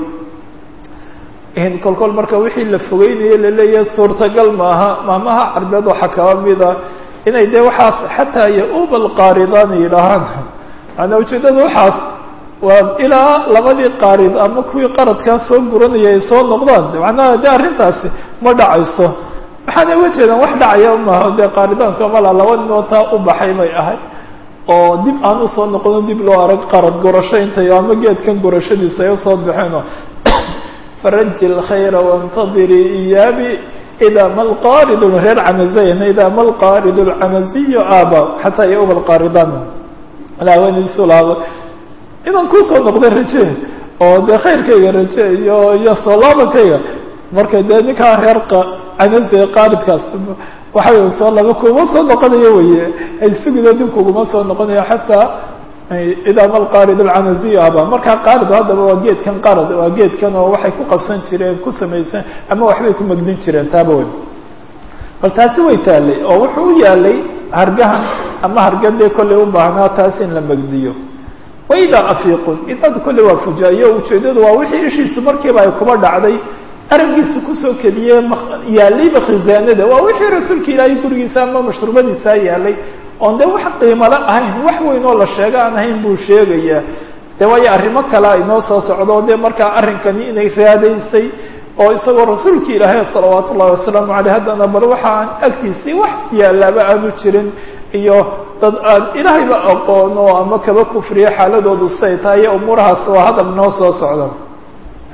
kol kol marka wixii la fogeynayo laleeyahay suurtagal maaha maamaha carbeed waxaa kaba mida inay dee waxaas xataa yaubal qaaridan yidhaahaan maanaa ujeedada waxaas waa ilaa labadii qaarid ama kuwii qaradkaa soo guranaya ay soo noqdaan macnaha de arrintaasi ma dhacayso waxaana uga jeedaan wax dhacaya maaha dee qaaridaanka mala laba ninoo taa u baxay bay ahay oo dib aan usoo noqono dib loo arag qarad gurasho intay ama geedkan gurashadiisa ay usoo baxeeno faraji lkhayra wاntadirii iyaabi ida ma lqaarid reer camazayn ida ma lqaarid lcamaziyo aba xataa yauba lqaaridan laawaniisulaaba inaan kusoo noqda raje oo dee khayrkayga raje iyo iyo soolaabankayga marka dee ninkaa reer camaze qaaridkaas waxay soo laba kuma soo noqonayo weye ay sugido dib kuguma soo noqonayo xataa idaa ma lqaarid alcamaziyo aba markaa qaarid haddaba waa geedkan qarad waa geedkan oo waxay ku qabsan jireen ku samaysan ama waxbay ku megdin jireen taaba wey bal taasi way taalay oo wuxuu u yaalay hargahan ama hargadee kollay u baahnaa taas in la megdiyo waidaa afiiqun idaad kolley waa fujaayo ujeedadu waa wixii ishiisu markiiba ay kuba dhacday araggiisu kusoo kediyey yaalayba khizaanada waa wixii rasuulka ilaahay gurigiisa ama mashruubadiisaa yaalay oon dee wax qiimalo ahayn wax weyn oo la sheego aan ahayn buu sheegayaa de waayo arrimo kale ay noo soo socdo dee markaa arrinkani inay raadaysay oo isagoo rasuulka ilaahay salawaatu ullahi wasalaamu caleyh haddana bal waxa aan agtiisii wax yaalaaba aanu jirin iyo dad aan ilaahayba aqoono ama kaba kufriyo xaaladoodu say tahay iyo umuurahaas waa hadal noo soo socda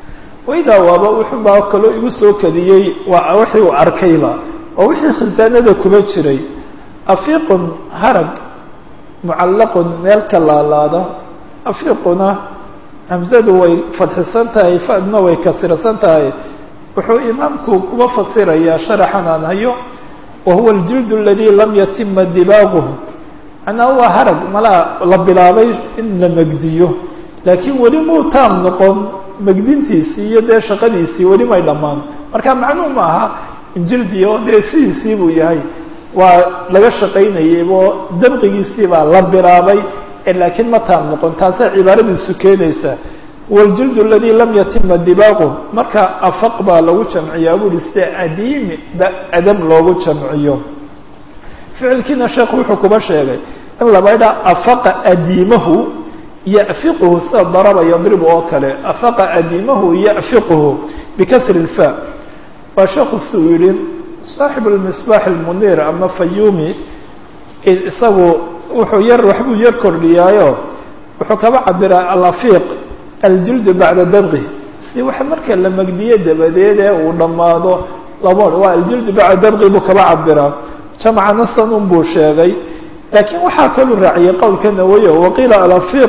waydaa waaba wuxuubaa kaloo igu soo kadiyey waa wixii uu arkayba oo wixii khasaanada kuma jiray afiiqun harag mucallaqun meel ka laalaada afiiquna hamsadu way fadxisan tahay fadna way kasirsan tahay wuxuu imaamku kuba fasirayaa sharaxan aan hayo wa huwa aljildu aladi lam yatima dibaaguhu macnaa waa harag malaa la bilaabay in la megdiyo laakiin weli muu taam noqon megdintiisii iyo dee shaqadiisii weli may dhammaan marka macnuu ma aha jildi oo dee sidiisii buu yahay waa laga shaqaynayaybo dabqigiisii baa la bilaabay laakiin ma taam noqon taasay cibaaradiisu keenaysaa wاljilد اladي lam yatima dibaagu marka afaq baa lagu jamciyaa buri sida adiimi adam loogu jamciyo ficilkiina sheekhu wuxuu kuba sheegay in labaydha afaqa adiimahu yafiqhu sida daraba yadribu oo kale afaqa adiimahu yafiqhu bikasri الfa waa sheekhu siduu yihi صaaxib اmisbaax اmunir ama fayumi isagu wuxuu yar waxbuu yar kordhiyaayo wuxuu kaba cabiraa alafiq aljildu bacda dabqi si wax marka la megdiye dabadeed ee uu dhammaado lama waa aljildu bacda dabqi buu kaba cabiraa jamcana sanun buu sheegay laakiin waxaa kaluu raaciyay qowlka nawayo waqiila alafiq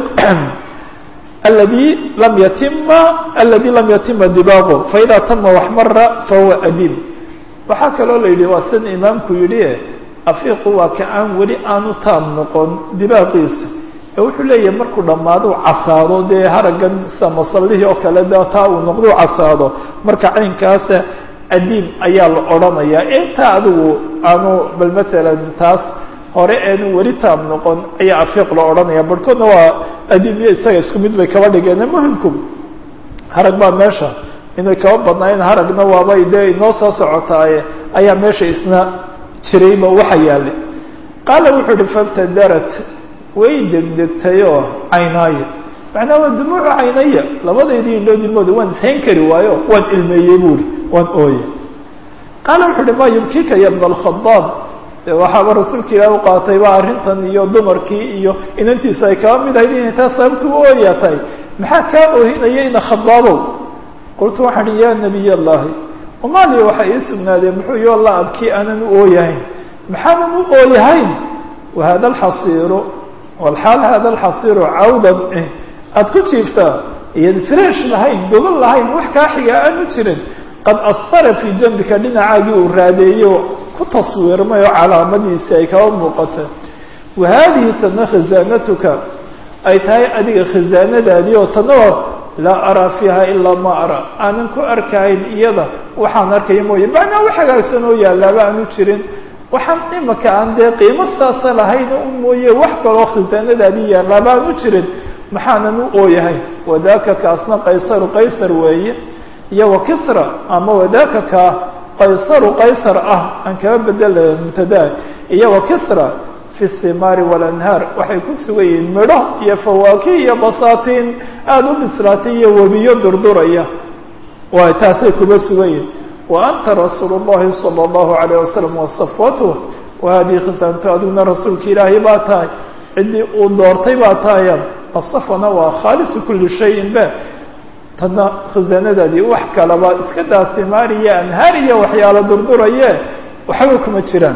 aladi lam yatima aladi lam yatima dibaaqu faida tama waxmara fahuwa adiim waxaa kaloo la yidhi waa sida imaamku yidhi afiiqu waa ka aan weli aanu taam noqon dibaaqiisu ee wuxuu leeyahay markuu dhammaado casaado dee haraggan sida masallihii oo kale de taa uu noqdo casaado marka caynkaasa adiim ayaa la odhanayaa intaa adigu aanu bal maalan taas hore eenu weli taam noqon ayaa afiiq la odhanaya barhkoodna waa adiim iyo isaga isku mid bay kaba dhigeen muhimku harag baa meesha inay kaba badnaayeen haragna waabay dee inoo soo socotaaye ayaa meesha isna jirayba waxa yaallay qaala wuxuu uhi fabtadarat way degdegtayoo caynaayo macnaa waa dumuucu caynaya labadaydii indhoodilmooda waan ishayn kari waayo waan ilmeeyey buuri waan ooye qaala wuxuu uhi ma yubkika ya bna alkhadaab de waxaaba rasuulka ilaah u qaatay ba arrintan iyo dumarkii iyo inantiisu ay kaba mid ahayd inay taa sababtu u ooyaa tahay maxaa kaa oohinaya ina khadaabow qultu waxaan ihi ya nabiy allahi umaaliya waxaa ii sugnaadeen muxuu yo la abkii aanan u ooyahayn maxaanan u ooyahayn wahada alxasiiru walxaal hada alxasiiru cawdan aada ku jiiftaa iyan fresh lahayn gogol lahayn wax kaa xiga aanu jirin qad ahara fii jambika dhinacaagii uu raadeeyo ku taswiirmay oo calaamadiisii ay kaba muuqata wa haadihi tana khazaanatuka ay tahay adiga khazaanadaadii oo tanoo laa araa fiiha ilaa ma araa aanan ku arkahayn iyada waxaan arkaya mooye macnaa wax hagaagsan oo yaalaaba aanu jirin waxaan imaka aan dee qiimo saasa lahayn u mooye wax kaloo khasaanadaadii yaalaaba aanu jirin maxaanan u ooyahay wadaaka kaasna qaysaru qaysar weeye iyo wa kisra ama wadaaka ka qaysaru qaysar ah aan kaba bedela mubtadaa iyo wa kisra fi simaari walanhaar waxay ku sugan yihiin midho iyo fawaakih iyo basaatiin aada u bislaatay iyo webiyo durduraya waay taasay kuba sugan yihin wa anta rasuulu llahi sala allahu alayh wasalam wasafwatuh wa hadihi khisaantu adiguna rasuulka ilaahay baa tahay ciddii uu doortay baa tahaya asafwana waa khaalisu kuli shayin ba tadna khasaanadaadii wax kalaba iska daa simaar iyo anhaar iyo waxyaalo durduraye waxba kuma jiraan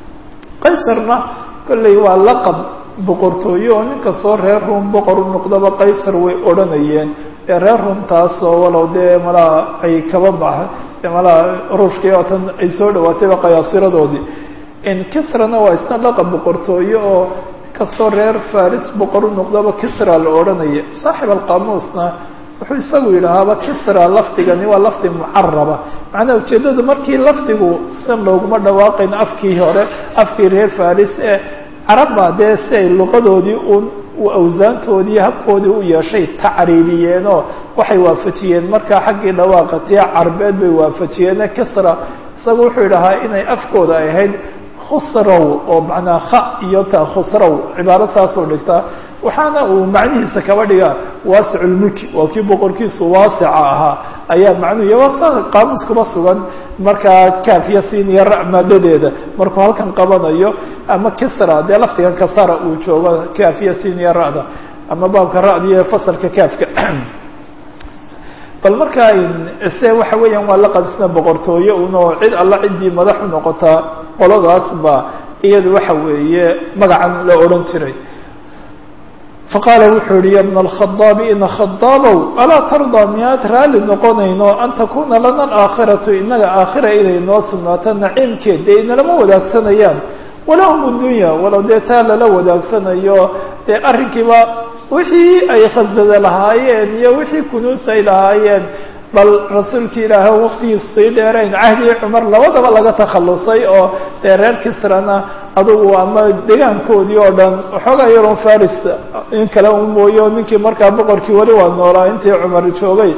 qaysarna kolley waa laqab boqortooye oo nin kastoo reer ruum boqor u noqdaba qaysar way odhanayeen ee reer ruumtaasoo walow dee malaa ay kaba baxa malaa ruushkii oo tan ay soo dhawaatayba qayaasiradoodii kisrana waa isna laqab boqortooye oo kastoo reer faris boqor u noqdaba kisra la odhanaya saaxib alqaamuusna wuxuu isagu yidhahaaba kisra lafdigani waa lafdi mucaraba macnaha ujeeddadu markii lafdigu san looguma dhawaaqayn afkii hore afkii reer faris ee carabba dee si ay luqadoodii un awsaantoodii habkoodii u yeeshay tacriibiyeenoo waxay waafajiyeen markaa xaggii dhawaaqa tii carbeed bay waafajiyeene kisra isagu wuxuu yidhahaa inay afkooda ay ahayd khusrow oo macnaa kha iyo ta khusrow cibaaro saasoo dhigtaa waxaana uu macnihiisa kaba dhigaa waasiculmulki waa kii boqorkiisu waasica ahaa ayaa macnuhu iyo waa qaamuus kuba sugan markaa kaafiya siiniya ra maadadeeda markuu halkan qabanayo ama kisra dee lafdigan kasara uu joogo kaafiya siiniya ra'da ama baabka ra'da iyo fasalka kaafka bal markaa se waxa weeyaan waa la qabsina boqortooye unoo cid alla ciddii madax u noqotaa qoladaas ba iyadu waxa weeye magacan la odhan jiray faqaala wuxuu yihi ya bna alkhadaabi ina khadaabow alaa tardaa miyaad raalli noqonayno an takuna lana alaakhiratu inaga aakhira inay noo sugnaato naciimkeed dee inalama wadaagsanayaan walahum addunya walow dee taa lala wadaagsanayo dee arrinkiiba wixii ay khasada lahaayeen iyo wixii kunuus ay lahaayeen bal rasuulki ilaahay o waqtigiis sii dheerayn cahdigii cumar labadaba laga takhalusay oo dee reer kisrana adugu ama degaankoodii oo dhan waxoogaa yaroon faris in kale u mooyo ninkii markaa boqorkii weli waa noolaa intii cumar joogay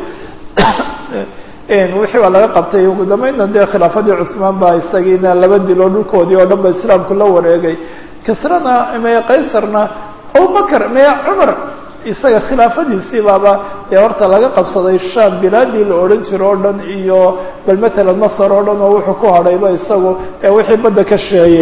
wixii baa laga qabtay ugu dambeynna dee khilaafadii cusmaan baa isagiina laba dilo dhulkoodii oo dhan ba islaamku la wareegay kisrana meye qaysarna abubakr meye cumar isaga khilaafadiisii baaba dee horta laga qabsaday sham bilaadii la odhan jiro o dhan iyo bal matalan masar oo dhan oo wuxuu ku hadhayba isagu ee wixii badda ka sheeyey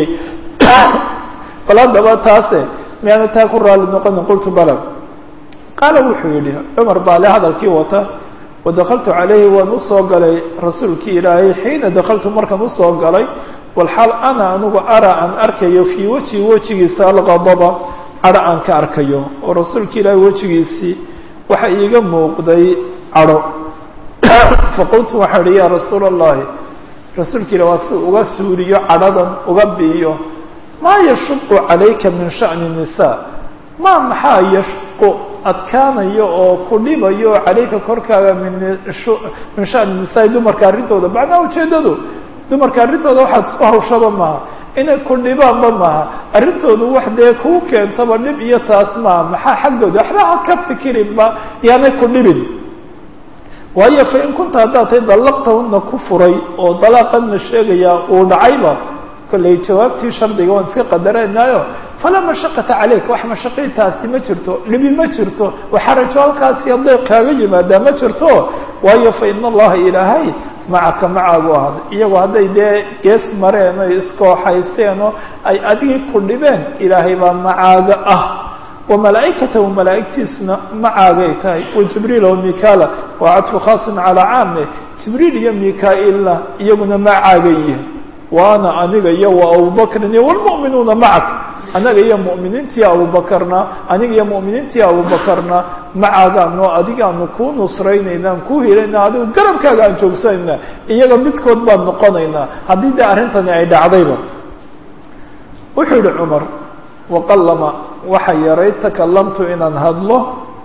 bal haddaba taase miyaana taa ku raali noqonin qultu bala qaala wuxuu yidhi cumar baa le hadalkii wata wadakaltu calayhi waan usoo galay rasuulkii ilaahay xiina dakaltu markaan usoo galay walxaal ana anigu ara aan arkayo fii weji wejigiisa alqadaba cadho aan ka arkayo oo rasuulka ilaahay wejigiisii waxa iiga muuqday cadho faqultu waxaan ihi yaa rasuula allahi rasuulka ilah waa si uga suuriyo cadhadan uga biiyo maa yashuqu calayka min sha'ni nisaa maa maxaa yashqu adkaanayo oo ku dhibayo calayka korkaaga min min sha'ni nisaa dumarka arrintooda macnaha ujeeddadu dumarka arrintooda waxaad isku hawshaba maaha inay ku dhibaanba maaha arrintoodu wax dee kuu keentaba dhib iyo taas maaha maxaa xaggooda waxba ha ka fikirinba yaanay ku dhibin waayo fa in kunta haddaad tay dallaqtahuna ku furay oo dalaaqanna sheegayaa uu dhacayba kollay jawaabtii shardiga waan iska qadaraynaayo falaa mashaqata caleyk wax mashaqiitaasi ma jirto dhibi ma jirto waxarajo halkaasi hadday kaaga yimaadaa ma jirto waayo fa ina allaha ilaahay macaka macaagu ahada iyagoo hadday dee gees mareen oy iskooxaysteenoo ay adigii ku dhibeen ilaahay baa macaaga ah wa malaa'ikatahu malaa'igtiisuna macaagay tahay wa jibriil wa mikaala waa cadfu khaasin calaa caame jibriil iyo mika-ilna iyaguna macaagay yihin wa ana aniga iyo wa abubakrin iyo walmu'minuuna macak anaga iyo mu'miniintii abubakarna aniga iyo mu'miniintii abubakarna macaagaano adigaanu kuu nusraynaynaan kuu helayna adigu garabkaaga aan joogsanayna iyaga midkood baan noqonaynaa haddii dee arrintani ay dhacdayba wuxuu yihi cumar waqallama waxa yaray takalamtu inaan hadlo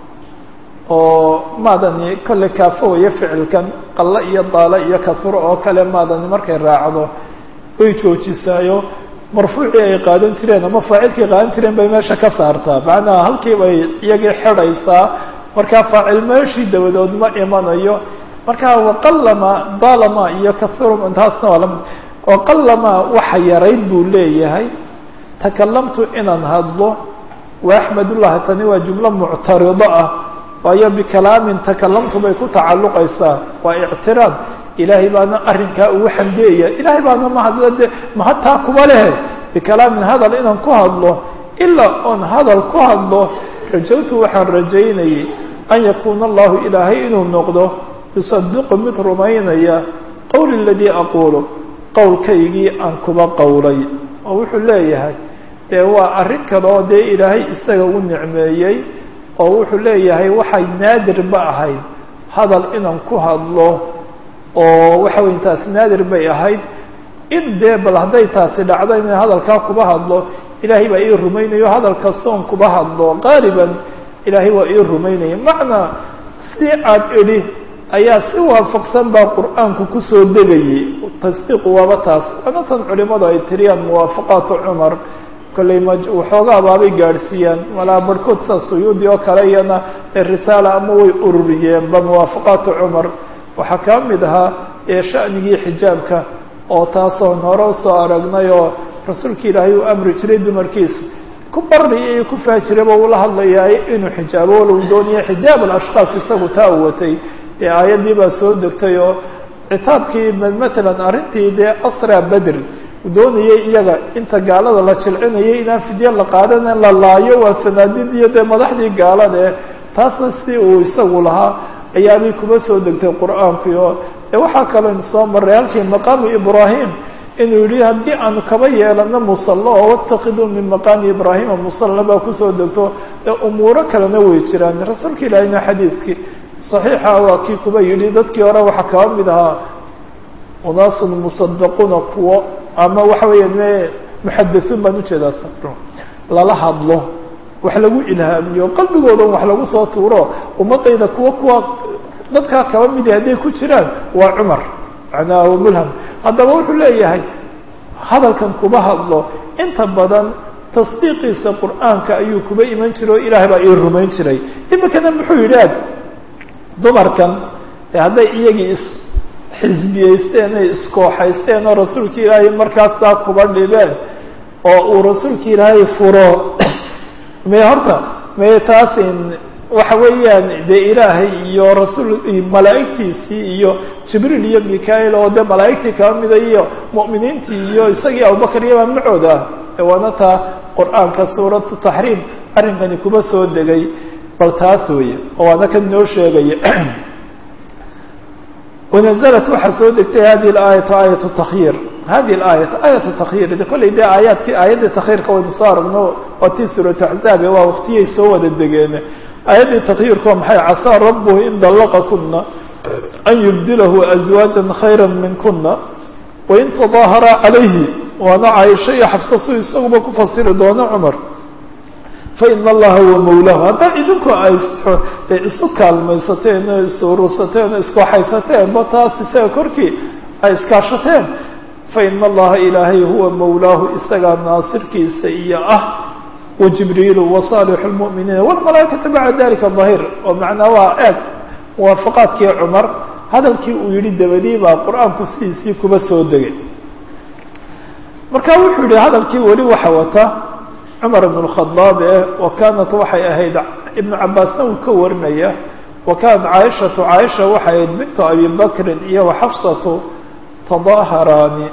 oo maadani kolley kaafowaya ficilkan qallo iyo daalo iyo kasro oo kale maadani markay raacdo way joojisaayo marfuucii ay qaadan jireen ama faacilkii qaadan jireen bay meesha ka saartaa macnaha halkii bay iyagii xidhaysaa markaa faacil meeshii dabadood ma imanayo markaa waqallama dalama iyo kasrum taasna waa lamid waqallama waxa yarayd buu leeyahay takalamtu inaan hadlo wa axmedullahi tani waa jumlo muctarido ah waayo bikalaamin takalamtu bay ku tacalluqaysaa waa ictiraad ilaahay baana arrinkaa ugu xamdeeya ilaahay baana mahadla de mahadtaa kuba lehe bikalaamin hadal inaan ku hadlo ilaa oon hadal ku hadlo rajawtu waxaan rajaynayay an yakuuna allahu ilaahay inuu noqdo yusadiqu mid rumaynaya qowli aladii aquulu qowlkaygii aan kuba qowlay oo wuxuu leeyahay dee waa arrin kale oo dee ilaahay isaga u nicmeeyey oo wuxuu leeyahay waxay naadir ba ahayd hadal inaan ku hadlo oo waxa weya taasi naadir bay ahayd in dee bal hadday taasi dhacdo inay hadalkaa kuba hadlo ilaahay baa ii rumaynayo hadalka soon kuba hadlo qaaliban ilaahay waa ii rumaynaya macnaa si aad idhi ayaa si waafaqsan baa qur-aanku kusoo degayay tasdiiqu waaba taas waana tan culimadu ay tiriyaan muwaafaqaatu cumar kollay ma waxoogaa baabay gaadhsiiyaan malaa barhkood saa suyuudi oo kale iyana risaala ama way ururiyeenba muwaafaqaatu cumar waxaa kaa mid ahaa ee sha'nigii xijaabka oo taasoon hore usoo aragnay oo rasuulka ilaahay uu amri jiray dumarkiisa ku bari iyo ku faajiraba uula hadlayaay inuu xijaabo walow doonaya xijaab alashkaas isagu taa u watay ee aayaddii baa soo degtay oo citaabkii matalan arrintii dee asra bedr doonayay iyaga inta gaalada la jilcinayay inaan fidye la qaadan la laayo waa sanaadid iyo dee madaxdii gaalada eh taasna si uu isagu lahaa ayaabay kuba soo degtay qur-aankii oo e waxaa kaloo soo maray halkii maqaamu ibraahim inuu yihi haddii aanu kaba yeelano musallo oo watakiduu min maqaami ibraahima musalla baa kusoo degto ee umuuro kalena way jiraan rasuulka ilaahina xadiidkii saxiixa waa kii kuba yidhi dadkii hore waxaa kaba mid ahaa unaasun musadaquuna kuwo ama waxa weeya me muxadasuun baan ujeedaa lala hadlo wax lagu ilhaamiyo qalbigoodan wax lagu soo tuuro ummadayda kuwa kuwa dadkaa kaba midi hadday ku jiraan waa cumar macnaha wa mulham haddaba wuxuu leeyahay hadalkan kuba hadlo inta badan tasdiiqiisa qur'aanka ayuu kuba iman jiray oo ilaahay baa ii rumayn jiray imikana muxuu yidhi ag dumarkan de hadday iyagii isxisbiyeysteen ay iskooxaysteen oo rasuulka ilaahay markaastaa kuba dhibeen oo uu rasuulka ilaahay furo me horta me taasin waxa weeyaan dee ilaahay iyo rasuul malaa'igtiisii iyo jibriil iyo mikael oo dee malaa'igtii kaba mida iyo mu'miniintii iyo isagii abubakar iyabaa macooda ah waana taa qur-aanka suuratu taxriim arrinkani kuba soo degay bal taas weeye oo waana kan inoo sheegaya wanaزlat waxaa soo degtay hadi اaayatu aayat takyiir hadi aayat aayat takyiir de kolley dee aayaadki aayaddii takyiirka waynu soo aragno waa tii suuratu axzaabe waa waktiyay soo wada degeen aayaddii takyiirku waa maxay casaa rabuhu in dalaqa kuna an yubdilahu azwaaja khayra min kuna wain tadaahara calayhi waana caaisha iyo xafsa su isaguba ku fasiri doono cumar faina allaha huwa mawlahu haddaa idinku ay de isu kaalmaysateen oo isurusateen oo iskooxaysateen ba taas isaga korkii ay iskaashateen faina allaha ilaahay huwa mawlaahu isagaa naasirkiisa iyo ah wa jibriilu wa saalixu lmu'miniina walmalaa'ikatu bacda dalika dahir oo macnaa waa eeg muwaafaqaadkii cumar hadalkii uu yihi dabadii baa qur-aanku sidiisii kuba soo degay marka wuxuu yihi hadalkii weli waxa wata cumar ibn اkhadaab eh wa kaanat waxay ahayd ibnu cabaasna uu ka warinaya wa kaanat caaishatu caaisha waxay ahayd bintu abi bakrin iyo waxafsatu tadaaharaani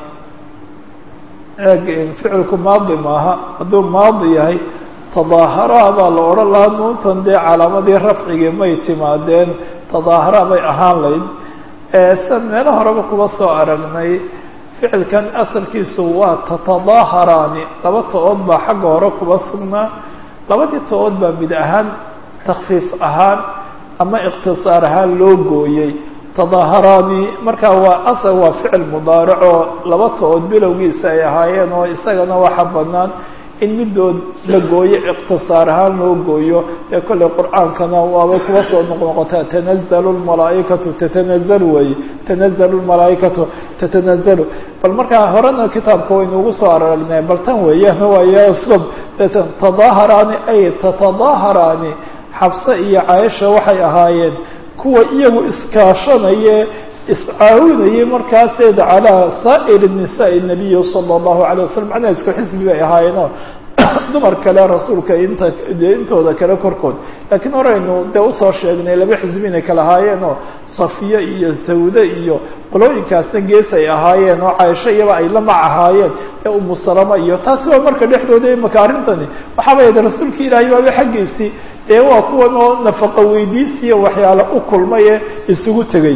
eeg ficilku maadi maaha hadduu maadi yahay tadaaharaa baa la odhan lahaa nuuntan dee calaamadii rafcigii may timaadeen tadaahara bay ahaan layd san meelo horeba kuba soo aragnay ficilkan asalkiisu waa tatadaaharaani laba to-ood baa xagga hore kuba sugnaa labadii to-ood baa mid ahaan takfiif ahaan ama iqtisaar ahaan loo gooyey tadaaharaani markaa waa asal waa ficil mudaaric oo laba to-ood bilowgiisa ay ahaayeen oo isagana waxa banaan in midood la gooyo iqtisaar ahaan loo gooyo ee kolley qur-aankana waabay kuba soo noqnoqotaa tanazalu lmalaaikatu tatanazalu weeye tanazalu lmalaaikatu tatanazalu bal markaa horena kitaabka waynu ugu soo aragnay bal tan weeyaan waayo sub tadaaharaani ay tatadaaharaani xabse iyo caaisha waxay ahaayeen kuwa iyagu iskaashanaye iscaawinayay markaaseed calaa saa'ir nisaai nabiyi sala allahu alay wasalam macnaha isku xisbi bay ahaayeenoo dumar kale rasuulka inta dee intooda kale korkood laakiin horeynu dee usoo sheegnay laba xisbi inay kala ahaayeenoo safiye iyo sawde iyo qolooyinkaasna gees ay ahaayeen oo caaisho iyaba ay la mac ahaayeen ee umu salama iyo taasi waa marka dhexdooda imaka arrintani waxaaba yidhi rasuulka ilaahay baaba xaggiisii dee waa kuwan oo nafaqo weydiisiya waxyaala u kulmay ee isugu tegay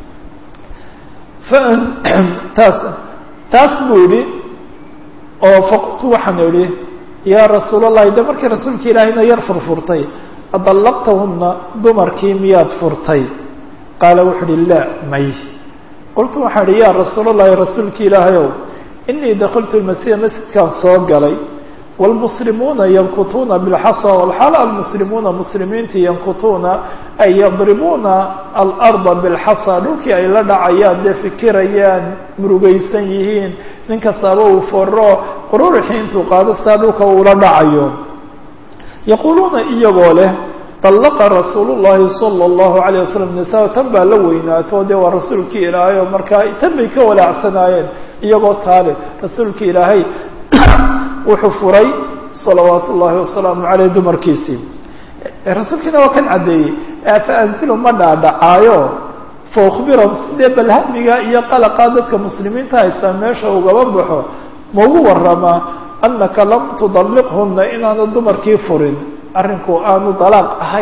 taas taas buu yihi oo faqultu waxaan idhi yaa rasuul allahi de markii rasuulka ilaahayna yar furfurtay adallaqtahuna dumarkii miyaad furtay qaala wuxu uhi laa may qultu waxaan idhi yaa rasuul allahi rasuulka ilaahayow inii dakaltu lmasiida masjidkaan soo galay wاlmuslimuuna yankutuuna bilxasa walxaala almuslimuuna muslimiintii yankutuuna ay yadribuuna alarda bilxasa dhulkii ay la dhacayaan dee fikirayaan murugaysan yihiin nin kastaaba uu foro qururixii intuu qaado saa dhulka uula dhacayo yaquuluuna iyagoo leh طallaqa rasuul llahi salى اllahu alayه wasalam nisaa tan baa la weynaato dee waa rasuulkii ilaahay oo markaa tan bay ka walaacsanaayeen iyagoo taale rasuulka ilaahay wuxuu furay salawaat ullahi wasalaamu caleyh dumarkiisii rasuulkiina waa kan caddeeyey faanzilu ma dhaadhacaayo faukbirahum sidee balhamiga iyo qalaqaa dadka muslimiinta haystaa meesha ugaba baxo maugu waramaa anaka lam tudalliqhuna inaanu dumarkii furin arrinku aanu dalaaq ahayn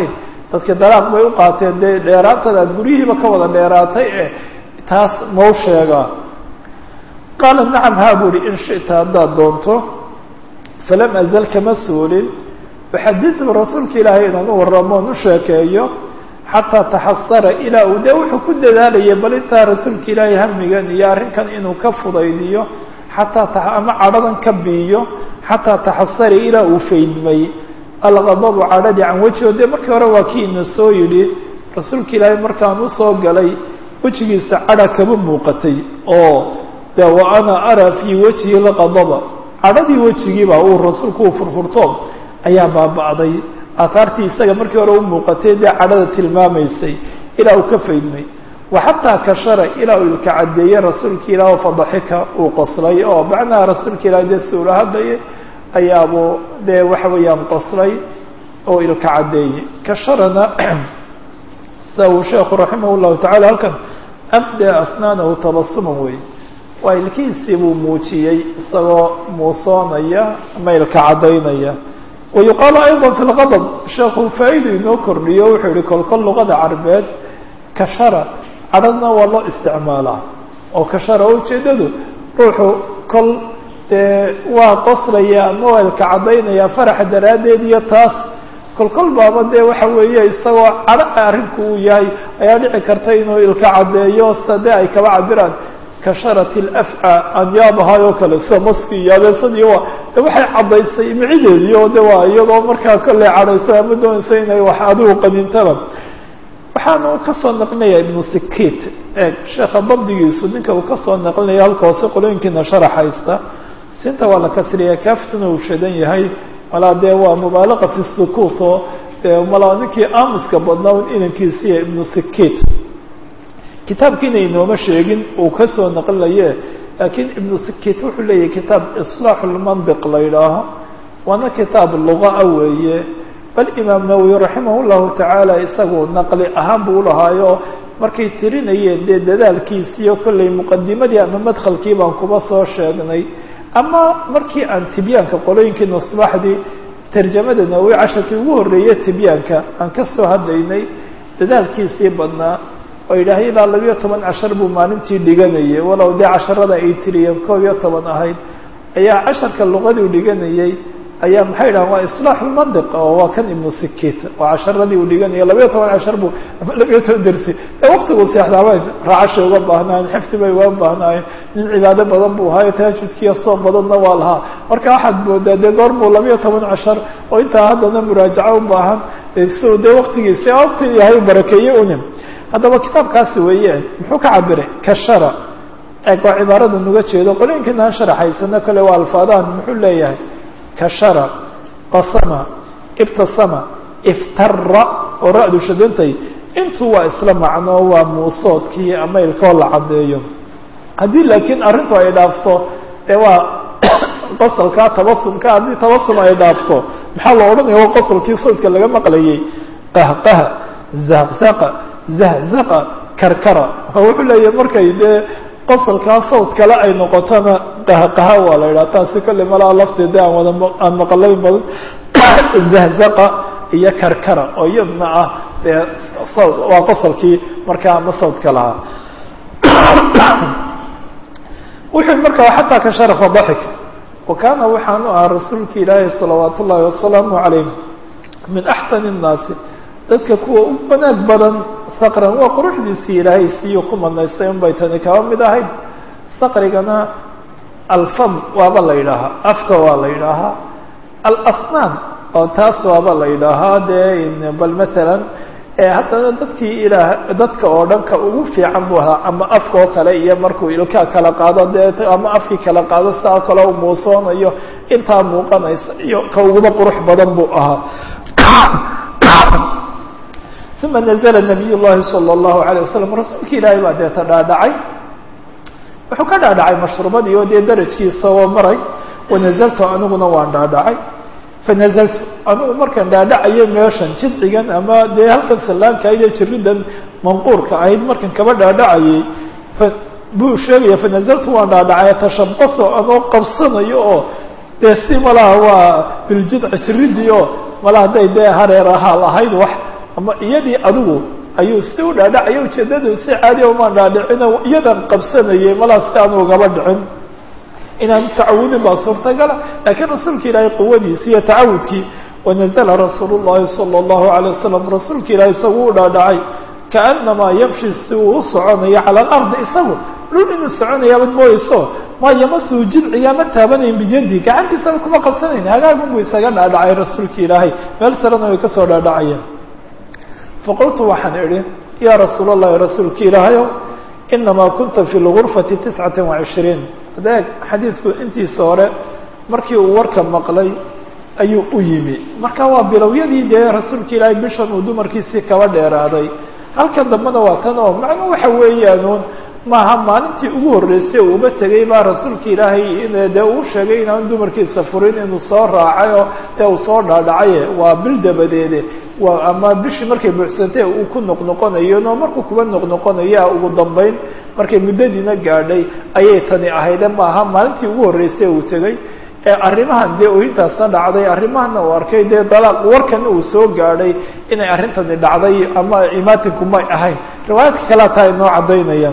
dadka dalaaq bay u qaateen dee dheeraantada aad guryihiiba ka wada dheeraatay eh taas mau sheegaa qaala nacam haa bu uhi in shita haddaad doonto falam azal kama suulin uxadiثhu rasuulka ilaahay inaan u warramoon u sheekeeyo xataa taxasara ilaa uu dee wuxuu ku dadaalayay bal intaa rasuulka ilaahay hamigan iyo arrinkan inuu ka fudaydiyo xataa ama cadhadan ka biiyo xataa taxasara ilaa uu faydmay alqadabu cadhadii can wejiho dee markii hore waa kii ina soo yidhi rasuulka ilaahay markaan usoo galay wejigiisa cadha kama muuqatay oo de wa ana araa fii wajhi lqadaba cadhadii wejigiiba uu rasuulku uu furfurto ayaa baaba'day aahaartii isaga markii hore u muuqatay dee cadhada tilmaamaysay ilaa uu ka faydmay wa xataa kashara ilaa uu ilka caddeeyey rasuulka ilaah oo fadaxika uu qoslay oo macnaha rasuulka ilaah dee suula hadlayay ayaabuu dee waxa weeyaan qoslay oo ilka caddeeyey kasharana sa uu sheekhu raximah llahu tacala halkan abda asnaanahu tabasuman wey waa ilkihiisii buu muujiyey isagoo muusoonaya ama ilka caddaynaya wayuqaalu ayضa fi lqadb sheekhu faa-idu inoo kordhiyo wuxuu yihi kolkol luqada carbeed kashara cadhadna waa loo isticmaalaa oo kashara ujeedadu ruuxu kol dee waa qoslaya ama waa ilka caddaynaya faraxa daraaddeed iyo taas kolkol baaba dee waxa weeye isagoo cadho arrinku uu yahay ayaa dhici karta inuu ilka caddeeyo sida dee ay kaba cabiraan kasharat lafca anyaabahay oo kale sida maski iyo abeesadii waa de waxay caddaysay micideedii oo de waa iyadoo markaa kolley cadhayso ama doonaysa inay wax adigu qadintaba waxaanu kasoo naqlinaya ibnu sikit eeg sheekha dabdigiisu ninka uu kasoo naqlinaya halka hoose qolooyinkiina sharax haysta sinta waa la kasriya kaaftuna uu shadan yahay malaa dee waa mubaalaqa fi sukuut oo malaa ninkii aamuska badnaa un inankiisiiya ibnu sikit kitaabkiina inooma sheegin uu kasoo naqlinaye laakiin ibnu sikit wuxuu leeyahay kitaab islaaxu lmandiq la yidhaaho waana kitaab lugaa weeye bal imaam nawowi raximah llahu tacaala isagu naqli ahaan buu ulahaayo markay tirinayeen dee dadaalkiisiiyo kollay muqadimadii ama madkhalkii baan kuba soo sheegnay ama markii aan tibyaanka qolooyinkii nasbaxdii tarjamada nawowi casharkii ugu horreeye tibyaanka aan ka soo hadlaynay dadaalkiisii badnaa oo yidhaahay ilaa labiyo toban cashar buu maalintii dhiganayay walow dee casharada ay tiriyeen koob iyo toban ahayd ayaa casharka luqadii dhiganayay ayaa maxay dhahan waa islaax lmandiq oo waa kan ibnu sikit oo casharadii uu dhiganaya labiyo toban cashar buu ama labiyo toban dersi ee waktigu seexdaabay raacashay uga baahnaayeen xifdi bay uga baahnaayeen nin cibaado badan buu ahaayo tahajudkiiyo soom badanna waa lahaa marka waxaad moodaa dee goor buu labiyo toban cashar oo intaa haddana muraajaco u baahan so dee waktigiisi wakti yahay u barakeeye unim haddaba kitaabkaasi weeye muxuu ka cabiray kashara eeg waa cibaarada nuga jeedo qolooyinkiina aan sharaxaysano kale waa alfaadahan muxuu leeyahay kashara qasama ibtasama iftara oo ra-du shadantay intuu waa isla macno waa muusoodkii ama ilkoo la caddeeyo haddii laakiin arrintu ay dhaafto dee waa qosalkaa tabasumka haddii tabasum ay dhaafto maxaa la odhanaya waa qosalkii soodka laga maqlayay qahqaha zaqzaqa zahzaqa karkara wuxuu leeyahay markay dee qosalkaa sawd kale ay noqotona qahqaha waa la yidhaha taasi kolley malaha lafteeda aan wada aan maqalay badan zahzaqa iyo karkara oo iyadna ah dee sawd waa qosalkii markaa ama sawdka lahaa wuxuu markaa xataa ka sharafa daxik wa kaana waxaanu ahaa rasuulka ilaahi salawaat ullaahi wasalaamu calayh min axsani الnaasi dadka kuwa u wanaag badan saqran waa quruxdiisii ilaahay siiyo ku madnaystay un bay tani kaba mid ahayd saqrigana alfam waaba la yidhaahaa afka waa la yidhaahaa alasnaan oo taas waaba la yidhaahaa dee bal maalan haddana dadkii ilaah dadka oo dhan ka ugu fiican buu ahaa ama afka oo kale iyo markuu ilkaa kala qaado dee ama afkii kala qaado saa kale u muusoonayo intaa muuqanaysa iyo ka uguba qurux badan buu ahaa uma nazla nabiy llahi salى اllahu alيه wasalam rasuulka ilaahay baa deeta dhaadhacay wuxuu ka dhaadhacay mashruubadii oo dee darajkiisa oo maray wanazaltu aniguna waan dhaadhacay fanazaltu anigu markaan dhaadhacayo meeshan jidcigan ama dee halkan sallaanka iyo jiridan manquurka ahayd markan kaba dhaadhacayay buu sheegaya fanazaltu waan dhaadhacay tashabaso anoo qabsanayo oo dee si malaha waa biljidci jiridii oo malaha hadday dee hareer ahaa lahayd wax ama iyadii adigu ayuu si u dhaadhacaya ujeedadu si caadiya umaan dhaadhicino iyadan qabsanayay malaa si aanu ugaba dhicin inaan tacawudin baa suurtagala laakiin rasuulka ilaahay quwadiisi iyo tacawudkii wanazla rasuul llahi salى اllahu alay wasalam rasuulka ilaahay isagu u dhaadhacay kaanamaa yamshi si uu u soconayo cala alardi isagu dhul inuu soconayaabad mooyeyso maa yamasuhu jidciga ma taabanayn biyadi gacantiisaba kuma qabsanayn hagaagun buu isaga dhaadhacay rasuulka ilaahay meel sarena way kasoo dhaadhacayeen faqultu waxaan idhi yaa rasuul اllahi rasuulka ilaahayow inamaa kunta fi lgurfati tiscata وacishriin adeeg xadiidku intiisa hore markii uu warka maqlay ayuu u yimi marka waa bilowyadii dee rasuulka ilaahay bishan uu dumarkiisii kaba dheeraaday halkan dambena waa tan oo macnuu waxa weeyaanuun maaha maalintii ugu horreysay uu uba tegay baa rasuulka ilaahay in dee uu sheegay inaan dumarkiisa furin inuu soo raacay oo dee uu soo dhaadhacaye waa bil dabadeede waa ama bishii markay buuxsantay uu ku noqnoqonayo no markuu kuba noqnoqonaya ugu dambeyn markay muddadiina gaadhay ayay tani ahayde maaha maalintii ugu horreysay uu tegey arrimahan dee ooyintaasna dhacday arrimahana uu arkay dee dalaaq warkana uu soo gaadhay inay arrintani dhacday ama imaatinku may ahayn riwaayaadka kalea taa inoo caddaynayaan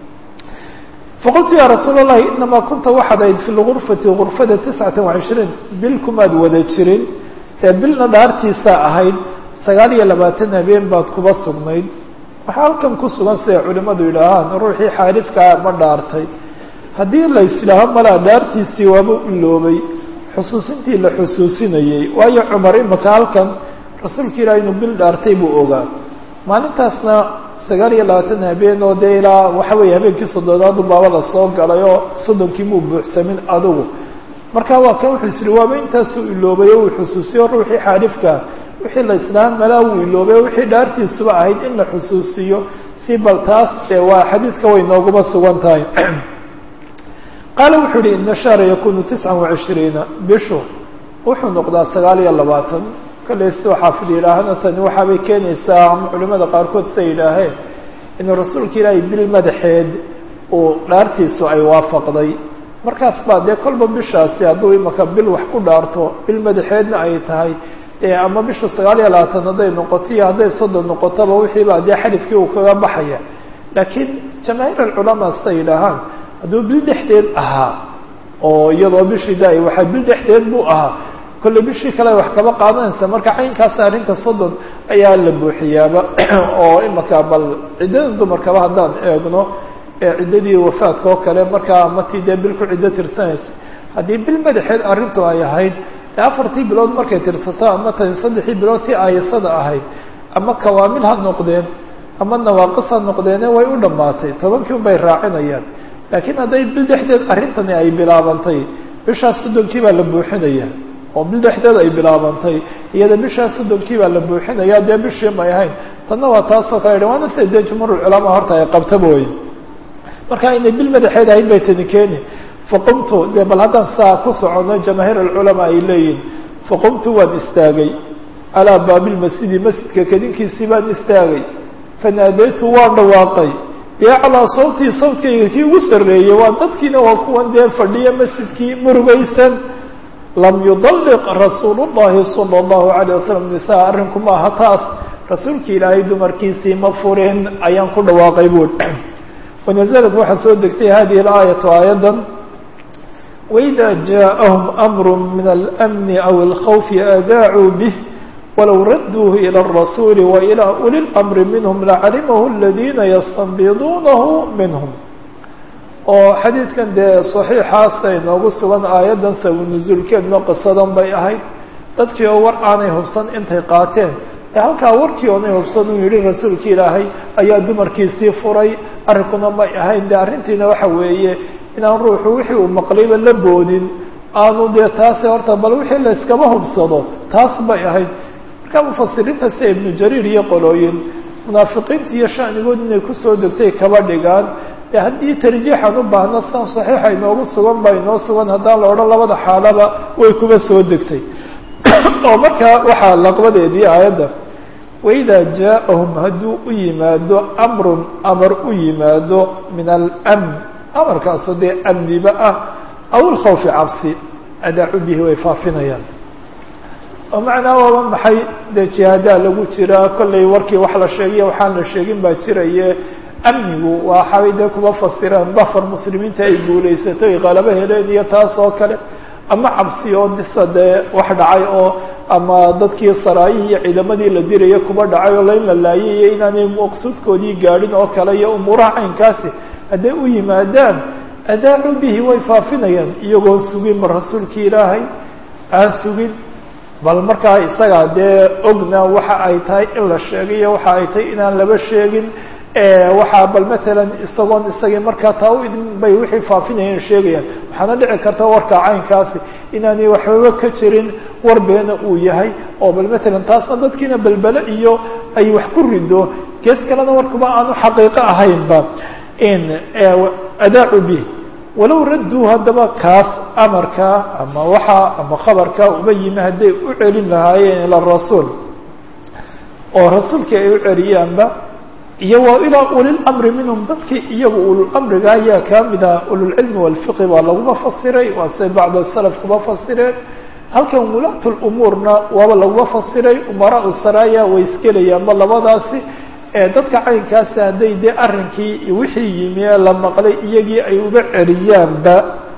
faqultu ya rasuul اllahi inamaa kunta waxaad ahayd fi lgurfati gurfada tiscata وacishriin bil kumaad wada jirin ee bilna dhaartiisaa ahayd sagaal iyo labaatan habeen baad kuba sugnayd waxaa halkan ku sugan siday culimadu yidhaahaan ruuxii xaalifkaa ma dhaartay haddii la islaaho malaa dhaartiisii waaba iloobay xusuusintii la xusuusinayey waayo cumar imaka halkan rasuulka ilaah inuu bil dhaartay buu ogaa maalintaasna sagaal iyo labaatan habeen oo dee ilaa waxa weeye habeenkii soddonaadu baaba la soo galay oo soddonkii muu buuxsamin adigu marka waa kan wuxuu isiri waaba intaasuu iloobay oo uu xusuusiyo ruuxii xaalifkaa wixii la islaam malaa wuu iloobay wixii dhaartiisuba ahayd in la xusuusiyo si bal taas ee waa xadiidka way nooguma sugan tahay qaala wuxuu uhi ina shahra yakunu tiscan وacishriina bishu wuxuu noqdaa sagaal iyo labaatan kale sidoo xaafid yidhaahana tani waxaabay keenaysaa ama culimada qaarkood siday yidhaaheen inuu rasuulka ilaahay bil madaxeed uu dhaartiisu ay waafaqday markaas baa dee kolba bishaasi hadduu imaka bil wax ku dhaarto bil madaxeedna ay tahay dee ama bishu sagaal iyo labaatan hadday noqoto iyo hadday soddon noqotoba wixiiba dee xadifkii uu kaga baxaya laakiin jamaahiir alculamaa siday yidhaahaan hadduu bil dhexdeed ahaa oo iyadoo bishii da waxaa bil dhexdeed buu ahaa kolle bishii kale wax kaba qaadanaysa marka caynkaasna arrinta soddon ayaa la buuxiyaaba oo imaka bal ciddada dumarkaba haddaan eegno ciddadii wafaadka oo kale markaa matii dee bil ku ciddo tirsanaysa haddii bil madaxeed arrintu ay ahayd dee afartii bilood markay tirsato ama tan saddexii bilood tii aayasada ahayd ama kawaamil ha noqdeen ama nawaaqis ha noqdeene way u dhammaatay tobankii unbay raacinayaan laakiin hadday bil dhexdeed arrintani ay bilaabantay bishaas soddonkii baa la buuxinaya oo bil dhexdeed ay bilaabantay iyada bishaas soddonkii baa la buuxinaya dee bishii may ahayn tanna waa taasoo kale waana sida dee jumhuurulculamaa horta ay qabtaba wey marka inay bil madaxeed ahayd bay tani keeni faqumtu dee bal haddaan saa ku socono jamaahiir alculamaa ay leeyihin faqumtu waan istaagay calaa baabilmasjidi masjidka kadinkiisii baan istaagay fanaadaytu waan dhawaaqay biaclaa sawtii sawtkayga kii ugu sarreeyey waa dadkiina waa kuwan dee fadhiya masjidkii murugaysan lam yudalliq rasuulu llahi sala allahu alayh wasalam nisaa arrinku ma aha taas rasuulka ilaahay dumarkiisii ma furin ayaan ku dhawaaqay buui wanaزlat waxaa soo degtay hadihi اlaayaةu aayaddan waإida jaaءahum amr min alأmni aw اlkhawfi adaacuu bih walow raduuhu ilى الrasuuli wailى uli اlamri minhm lacalimahu اladina yastanbiduunahu minhm oo xadiidkan dee صaxiixaasa inoogu sugan aayaddan sabunuzuulkeedna qisadan bay ahayd dadkii oo war aanay hubsan intay qaateen ee halkaa warkii oonay hubsan uu yihi rasuulka ilaahay ayaa dumarkiisii furay arrinkuna may ahayn de arrintiina waxa weeye inaan ruuxu wixii uu maqlayba la boodin aanu dee taasi horta bal wixii la iskaba hubsado taas bay ahayd marka mufasiriinta sida ibnu jariir iyo qolooyin munaafiqiinta iyo shanigood inay kusoo degtay kaba dhigaan ee haddii tarjiixan u baahno san saxiixa inoogu sugan ba inoo sugan haddaan la odhan labada xaalaba way kuba soo degtay oo markaa waxaa laqbadeedii aayadda waida jaaءahum hadduu u yimaado amrun amar u yimaado min almn amarkaasoo dee amniba ah aw ilkhawfi cabsi adaacu bihi way faafinayaan oo macnaa waaba maxay dee jihaadaa lagu jiraa kollay warkii wax la sheegiyo waxaan la sheegin baa jiraye amnigu waxaabay dee kuma fasireen dafar muslimiinta ay guulaysato ay qalabo heleen iyo taas oo kale ama cabsi oo disa dee wax dhacay oo ama dadkii saraayihii iyo ciidamadii la diraya kuba dhacay oo lain la laayay iyo inaanay maqsuudkoodii gaadhin oo kale iyo umuuraha caynkaasi hadday u yimaadaan adaacu bihi way faafinayaan iyagoon sugin ma rasuulkii ilaahay aan sugin bal markaa isagaa dee ogna waxa ay tahay in la sheegayo waxa ay tahay inaan laba sheegin waxaa bal matalan isagoon isagii markaa taa u idin bay wixii faafinayeen sheegayaan waxaana dhici karta warka caynkaasi inaanay waxbaba ka jirin war beena uu yahay oo bal matalan taasna dadkiina belbele iyo ay wax ku rido gees kalena warkuba aanu xaqiiqo ahaynba in adaacu bih walow radduu haddaba kaas amarka ama waxa ama khabarka uba yimi hadday u celin lahaayeen ila rasuul oo rasuulkii ay u celiyaanba iyo wa ilaa ulilamri minhum dadkii iyagu ululamriga ayaa kaa mid aha ululcilmi walfiqi baa laguma fasiray waa say bacd salaf kuma fasireen halkan wulaat lumuurna waaba laguma fasiray umaraa saraaya way iskelayaanba labadaasi dadka caynkaasi hadday dee arrinkii wixii yimi ee la maqlay iyagii ay uba celiyaanba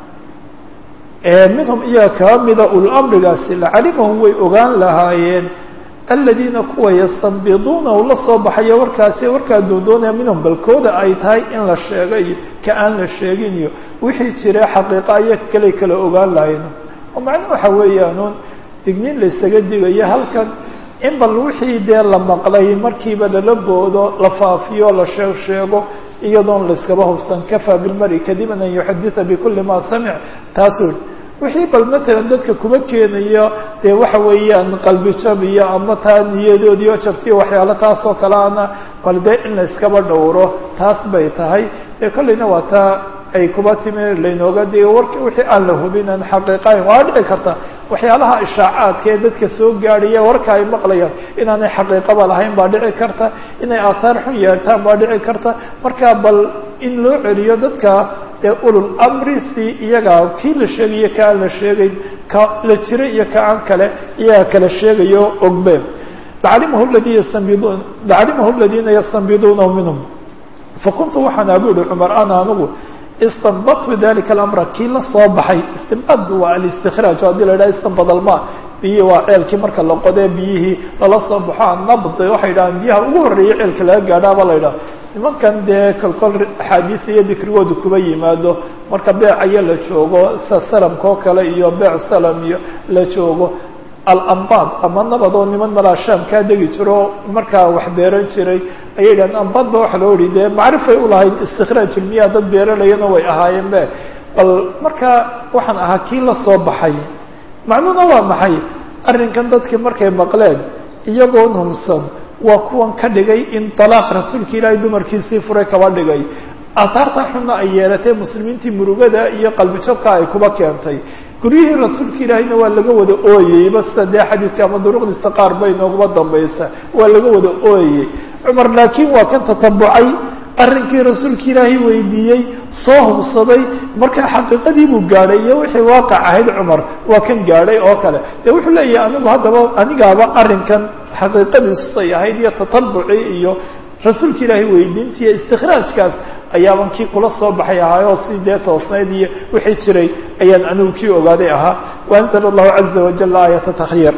minhum iyaga kaa mida ululamrigaasi lacalimahum way ogaan lahaayeen aladiina kuwa yastanbiduunahu la soo baxaya warkaasi warkaa doondoonaya minhum balkooda ay tahay in la sheego iyo ka aan la sheegin iyo wixii jira xaqiiqa aya kaley kala ogaan lahayno oo macnuu waxa weeyaanuun digniin laysaga digayo halkan in bal wixii dee la maqlay markiiba lala boodo la faafiyo la sheeg sheego iyadoon layskaba hubsan kafaa bilmari kadiban an yuxaditha bikuli ma samic taasuu wixii bal matalan dadka kuma keenayo dee waxa weeyaan qalbi jab iyo ama taa niyadoodii oo jabtiyo waxyaalo taas oo kale ana bal dee in la iskaba dhowro taas bay tahay ee kollayna waa taa ay kuba timi laynooga digo warki wixii aan la hubin aan xaqiiqayn waa dhici karta waxyaalaha ishaacaadka ee dadka soo gaadhaya warka ay maqlayaan inaanay xaqiiqaba lahayn baa dhici karta inay aahaar xun yeertaan baa dhici karta marka bal in loo celiyo dadka dee ulul amri si iyaga kii la sheegayo ka aan la sheegayn ka la jiray iyo ka aan kale iyaga kala sheegayo ogbe lacalimahu ladi yastanbidun lacalimahu aladiina yastanbiduunahu minhum fakuntu waxaan abu ihi cumar ana anigu istanbadtu dalika alamra kii la soo baxay istinbad waa alistikraaj haddii la yidhaha istanbad alma biyihii waa ceelkii marka la qodee biyihii lala soo baxo annabd waxay yidhahaan biyaha ugu horreeyay ceelka laga gaadhaaba la yidhaha nimankan dee kolkol axaadiis iyo dikrigooda kuba yimaado marka beecaya la joogo sa salamka oo kale iyo beec salam iyo la joogo alambad ama nabad oo niman malaa shaam kaa degi jiro markaa wax beeran jiray ayay yidhahdeen ambad ba waxa loo yihi dee macrifay ulahayd istikraaj ilmiyaha dad beeralayana way ahaayeen be bal markaa waxaan ahaa kii la soo baxay macnuhuna waa maxay arrinkan dadkii markay maqleen iyagoon humsan waa kuwan ka dhigay in dalaaq rasuulka ilaahay dumarkiisii furay kaba dhigay aahaarta xunna ay yeelatay muslimiintii murugada iyo qalbijabka ay kuba keentay guryihii rasuulka ilaahayna waa laga wada ooyeyba sida dee xadiidka ama duruqdiisa qaar bay nooguma dambaysa waa laga wada ooyey cumar laakiin waa kan tatabucay arrinkii rasuulka ilaahay weydiiyey soo hubsaday markaa xaqiiqadii buu gaadhay iyo wixii waaqac ahayd cumar waa kan gaadhay oo kale dee wuxuu leeyahay anigu haddaba anigaaba arrinkan xaqiiqadiisay ahayd iyo tatabucii iyo rasuulka ilaahay weydiinta iyo istikraajkaas ayaaban kii kula soo baxay ahaayoo si dee toosnayd iyo wixii jiray ayaan anigu kii ogaaday ahaa waanzala allahu caza wajal aayata takhyir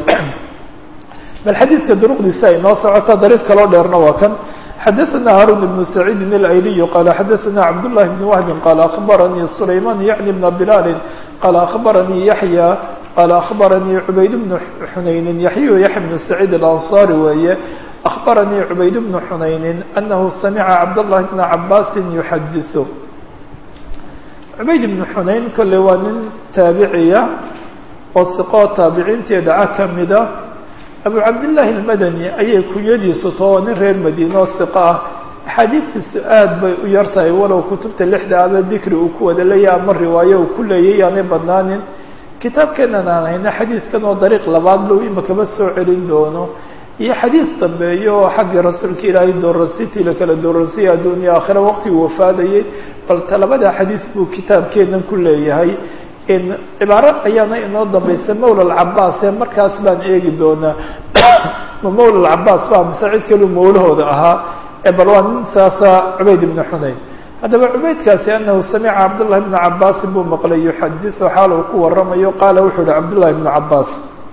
bal xadiidka duruqdiisa ay noo socota dariiq kaloo dheerna waa kan xadaثna haarun بن سacيidi الأyliي qala xadaثna cabdاللahi بن wهbi qala aخbaranii سulayman yعni بna bilal qala aخbaranii yaحyى qala aخbaranii cubayd بن xunayni yaحya yaحya بن سacيid الأnصarي weeye أخbaranii cubayd بن xunayni أnahu samica cabdالlahi بna cabasi yuxadiث cubayd بن xunayn kole waa nin taabiciya oo siqoo taabiciintii dhaca kamida abu cabdillaahi almadani ayay kunyadiisu too nin reer madiine oo siqa ah axaadiidkiisu aad bay u yar tahay walow kutubta lixda aba dikri uu ku wada leeyahay ama riwaayo uu ku leeyay yaanay badnaanin kitaabkeenan aan hayna xadiidkan oo dariiq labaad low imakama soo celin doono iyo xadiis dambeeyo oo xaggii rasuulka ilaahay doorasitii la kala doorasiyay adduuniya aakhira waqtiguu wafaadayay bal talabada xadiis buu kitaabkeenan ku leeyahay cibaaro ayaana inoo dambaysa mawla alcabaas ee markaas baan eegi doonaa ma mawla alcabaas ba mise cid kalu mawlahooda ahaa ee bal waa nin saasa cubayd ibnu xunayn haddaba cubaydkaasi anahu samica cabdullahi bna cabaasin buu maqlay yuxadisu xaal uu ku waramayo qaala wuxuu yihi cabdullahi bnu cabaas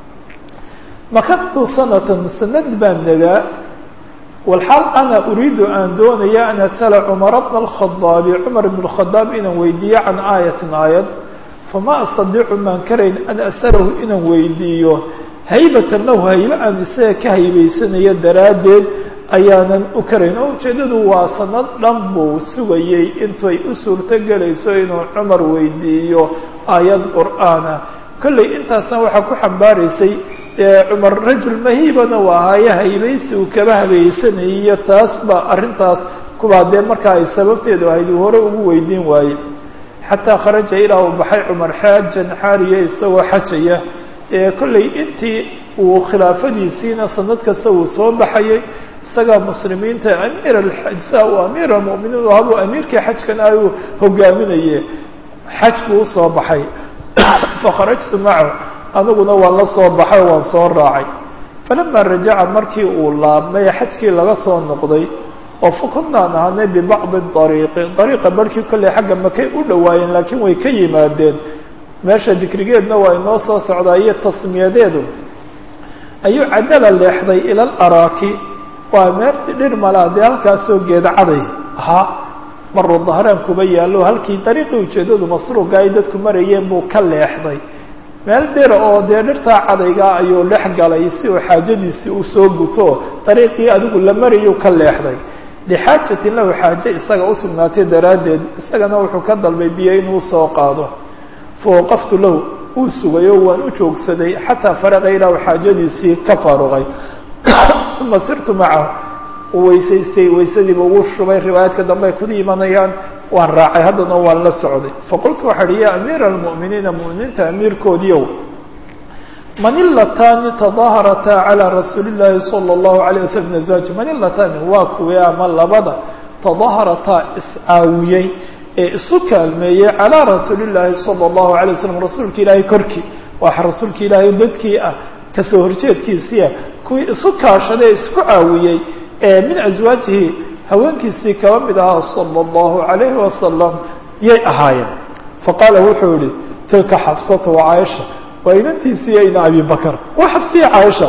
makaftu sanatan sanad baan nagaa walxaal ana uriidu aan doonaya an asala cumara bna alkhadaabi cumar ibn اkhadaab inaan weydiiyo can aayatin aayad fama astadiicu maan karayn an asalahu inaan weydiiyo haybatan lahu haybe aan isaga ka haybaysanayo daraaddeed ayaanan u karayn oo ujeeddadu waa sanad dhan buu sugayey intay u suurto gelayso inuu cumar weydiiyo aayad qur'aana kollay intaasna waxaa ku xambaaraysay cumar rajul mahiibana waa haaye haybaysi uu kaba habaysanayay iyo taas ba arrintaas kubaa dee markaa ay sababteedu ahayd uu hore ugu weydiin waaye xataa kharaja ilaa uu baxay cumar xaajan xaariya isagoo xajaya kollay intii uu khilaafadiisiina sanad kasta uu soo baxayay isagaa muslimiinta amiir sa uu amiir almu'miniin habuu amiirkii xajkan ayuu hogaaminaye xaj buu usoo baxay fakharajtu macahu aniguna waan la soo baxay oo waan soo raacay falama rajaca markii uu laabmay xajkii laga soo noqday oo fakunaan ahaanay bibacdi ariiqi ariiqa barhkii kolley xagga makay u dhowaayeen laakiin way ka yimaadeen meesha dikrigeedna waa inoo soo socdaa iyo tasmiyadeedu ayuu cadala leexday ila laraaki waa meerti dhir malaa dee halkaasoo geedcaday ahaa maruu dahraan kuba yaallo halkii dariiqii ujeeddadu masruuga ay dadku marayeen buu ka leexday meel dhira oo dee dhirtaa cadayga ayuu dhex galay si uu xaajadiisii u soo guto dariiqii adigu la marayuu ka leexday lixaajatin lahu xaaje isaga u sugnaatay daraaddeed isagana wuxuu ka dalbay biyo inuu soo qaado fawaqaftu lahu uu sugay oo waan u joogsaday xataa faraqa ilaa uu xaajadiisii ka faaruqay uma sirtu macahu uu weysaystay weysadiiba ugu shubay riwaayaadka dambe ay ku imanayaan waan raacay haddana waan la socday faqultu waxaa hi ya amiira almu'miniina mu'miniinta amiirkoodiiow manillatani tadaaharataa calaa rasuuli llaahi sala allahu alayh wasalam azwaaji manillatani waa kuwii ama labada tadaaharataa iscaawiyey ee isu kaalmeeyey calaa rasuuli llaahi sala allahu alay wasalam rasuulka ilaahay korkii waa rasuulka ilaahay dadkii ah kasoo horjeedkiisiia kuwii isu kaashaday isku caawiyey ee min aswaajihi haweenkiisii kaba mid ahaa sala allahu alayhi wasalam yay ahaayeen faqaala wuxuu yihi tilka xabsata wa caaisha waa inantiisiiyo ina abi bakr waa xabsiya caaisha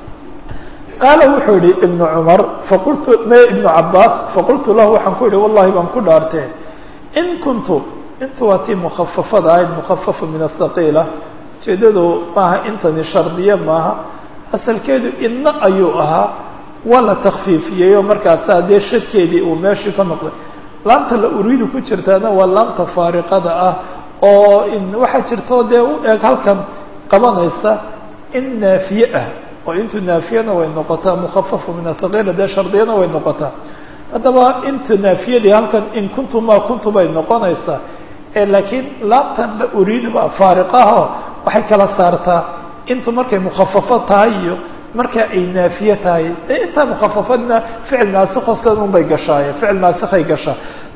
qaala wuxuu yihi ibnu cumar faqultu me ibnu cabaas faqultu lahu waxaan ku yihi wallahi baan ku dhaartee in kuntu intu waa tii mukafafada ahayd mukafafa min athaqiila ujeedadu maaha intani shardiye maaha asalkeedu idna ayuu ahaa waa la takfiifiyey oo markaasaa dee shadkeedii uu meeshii ka noqday laamta la uriidu ku jirtaana waa laamta faariqada ah oo waxaa jirto dee u eg halkan qabanaysa in naafiye ah oo intu naafiyana way noqotaa mukhafafu min athaqiila dee shardiyana way noqotaa haddaba inta naafiyadii halkan in kuntu ma kuntu bay noqonaysaa laakiin laamtan la uriidu baa faariqaho waxay kala saartaa intu markay mukhafafo tahay iyo marka ay naafiye tahay dee intaa mukhafafadna ficil naasikho sidan un bay gashaaye ficil naasikhay gashaa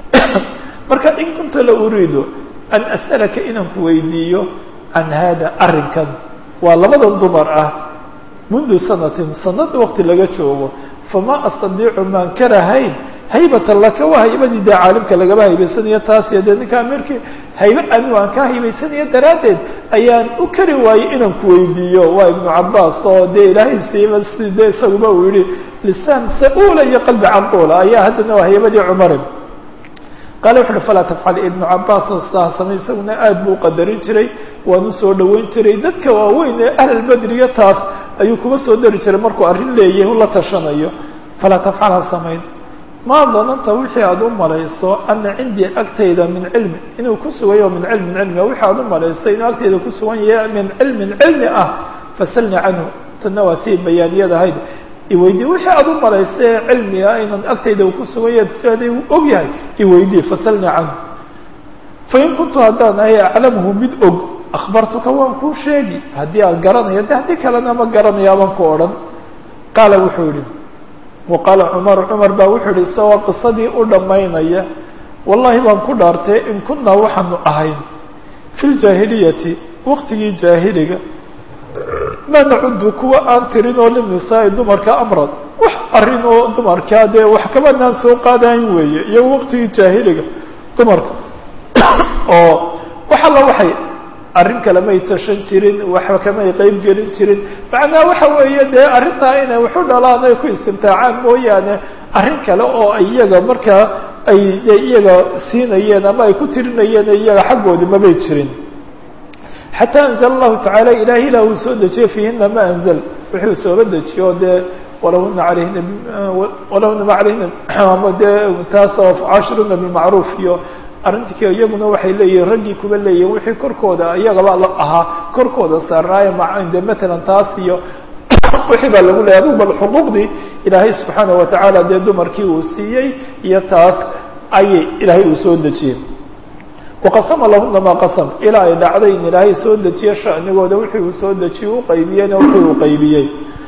marka in kunta la uriidu an as'alaka inaan ku weydiiyo can hada arrinkan waa labadan dumar ah mundu sanatin sanad waqti laga joogo fama astadiicu maan karahayn haybatan laka waa haybadii dee caalimka lagaba haybaysanayo taas iyo dee ninka amirkii haybe anigu aan ka haybaysanayo daraaddeed ayaan u kari waayey inaan ku weydiiyo waa ibnu cabaas oo dee ilaahay siiba si dee isaguba uu yihi lisaan sa-uula iyo qalbi canquula ayaa haddana waa haybadii cumarin qaale wuxu uhi falaa tafcal ibnu cabaas oo sidaa samay isaguna aad buu uqadarin jiray waan usoo dhaweyn jiray dadka waaweyn ee ahlalbedriga taas ayuu kuma soo dari jiray markuu arrin leeyahay ula tashanayo falaa tafcal ha samayn maa dananta wixii aada u malayso ana cindii agtayda min cilmi inuu ku sugayo min cilmin cilmi wixii aada u malayso inuu agtayda ku sugan yahay min cilmin cilmi ah fasalni canhu tana waa tii bayaaniyada ahayd iweydii wixii aada u malaysa ee cilmiga inan agtayda ku sugan yahay siaday u og yahay iweydii fasalni canhu fain kuntu haddaan ahay aclamhu mid og akhbartuka waan kuu sheegi haddii aan garanayo de haddii kalena ma garanaya baan ku odhan qaala wuxuu yihi waqaala cumar cumar baa wuxuu yihi isagoo qisadii u dhammaynaya wallahi baan ku dhaartay in kunaa waxaanu ahayn fi ljaahiliyati waqtigii jaahiliga ma nacudu kuwa aan tirin oo linisaai dumarka amran wax arrin oo dumarkaa dee wax kabanaan soo qaadayn weeye iyo waqtigii jaahiliga dumarka oo wax alla waxay arrin kale may tashan jirin waxba kamay qeyb gelin jirin macnaa waxa weeye dee arrintaa inay waxu dhalaan ay ku istimtaacaan mooyaane arrin kale oo iyaga markaa ay de iyaga siinayeen ama ay ku tirinayeen iyaga xaggooda mabay jirin xataa anzl allahu tacaala ilahi ilah uu soo dejiye fiihina ma anzl wuxuu sooba dejiyo dee walahuna alayhina walahuna ma alayhina ama dee taasoo cashruna bimacruuf iyo arrintii iyaguna waxay leeyihin raggii kuba leeyihin wixii korkooda iyagaba la ahaa korkooda saarnaayo de matalan taas iyo wixii baa lagu leeyay adigu bal xuquuqdii ilaahay subxaanaه watacaala dee dumarkii uu siiyey iyo taas ayay ilaahay uu soo dejiyey waqasama lahuna maa qasam ilaa ay dhacday in ilaahay soo dejiye shanigooda wixii uu soo dejiyey u qaybiyeyna wixii uu qaybiyey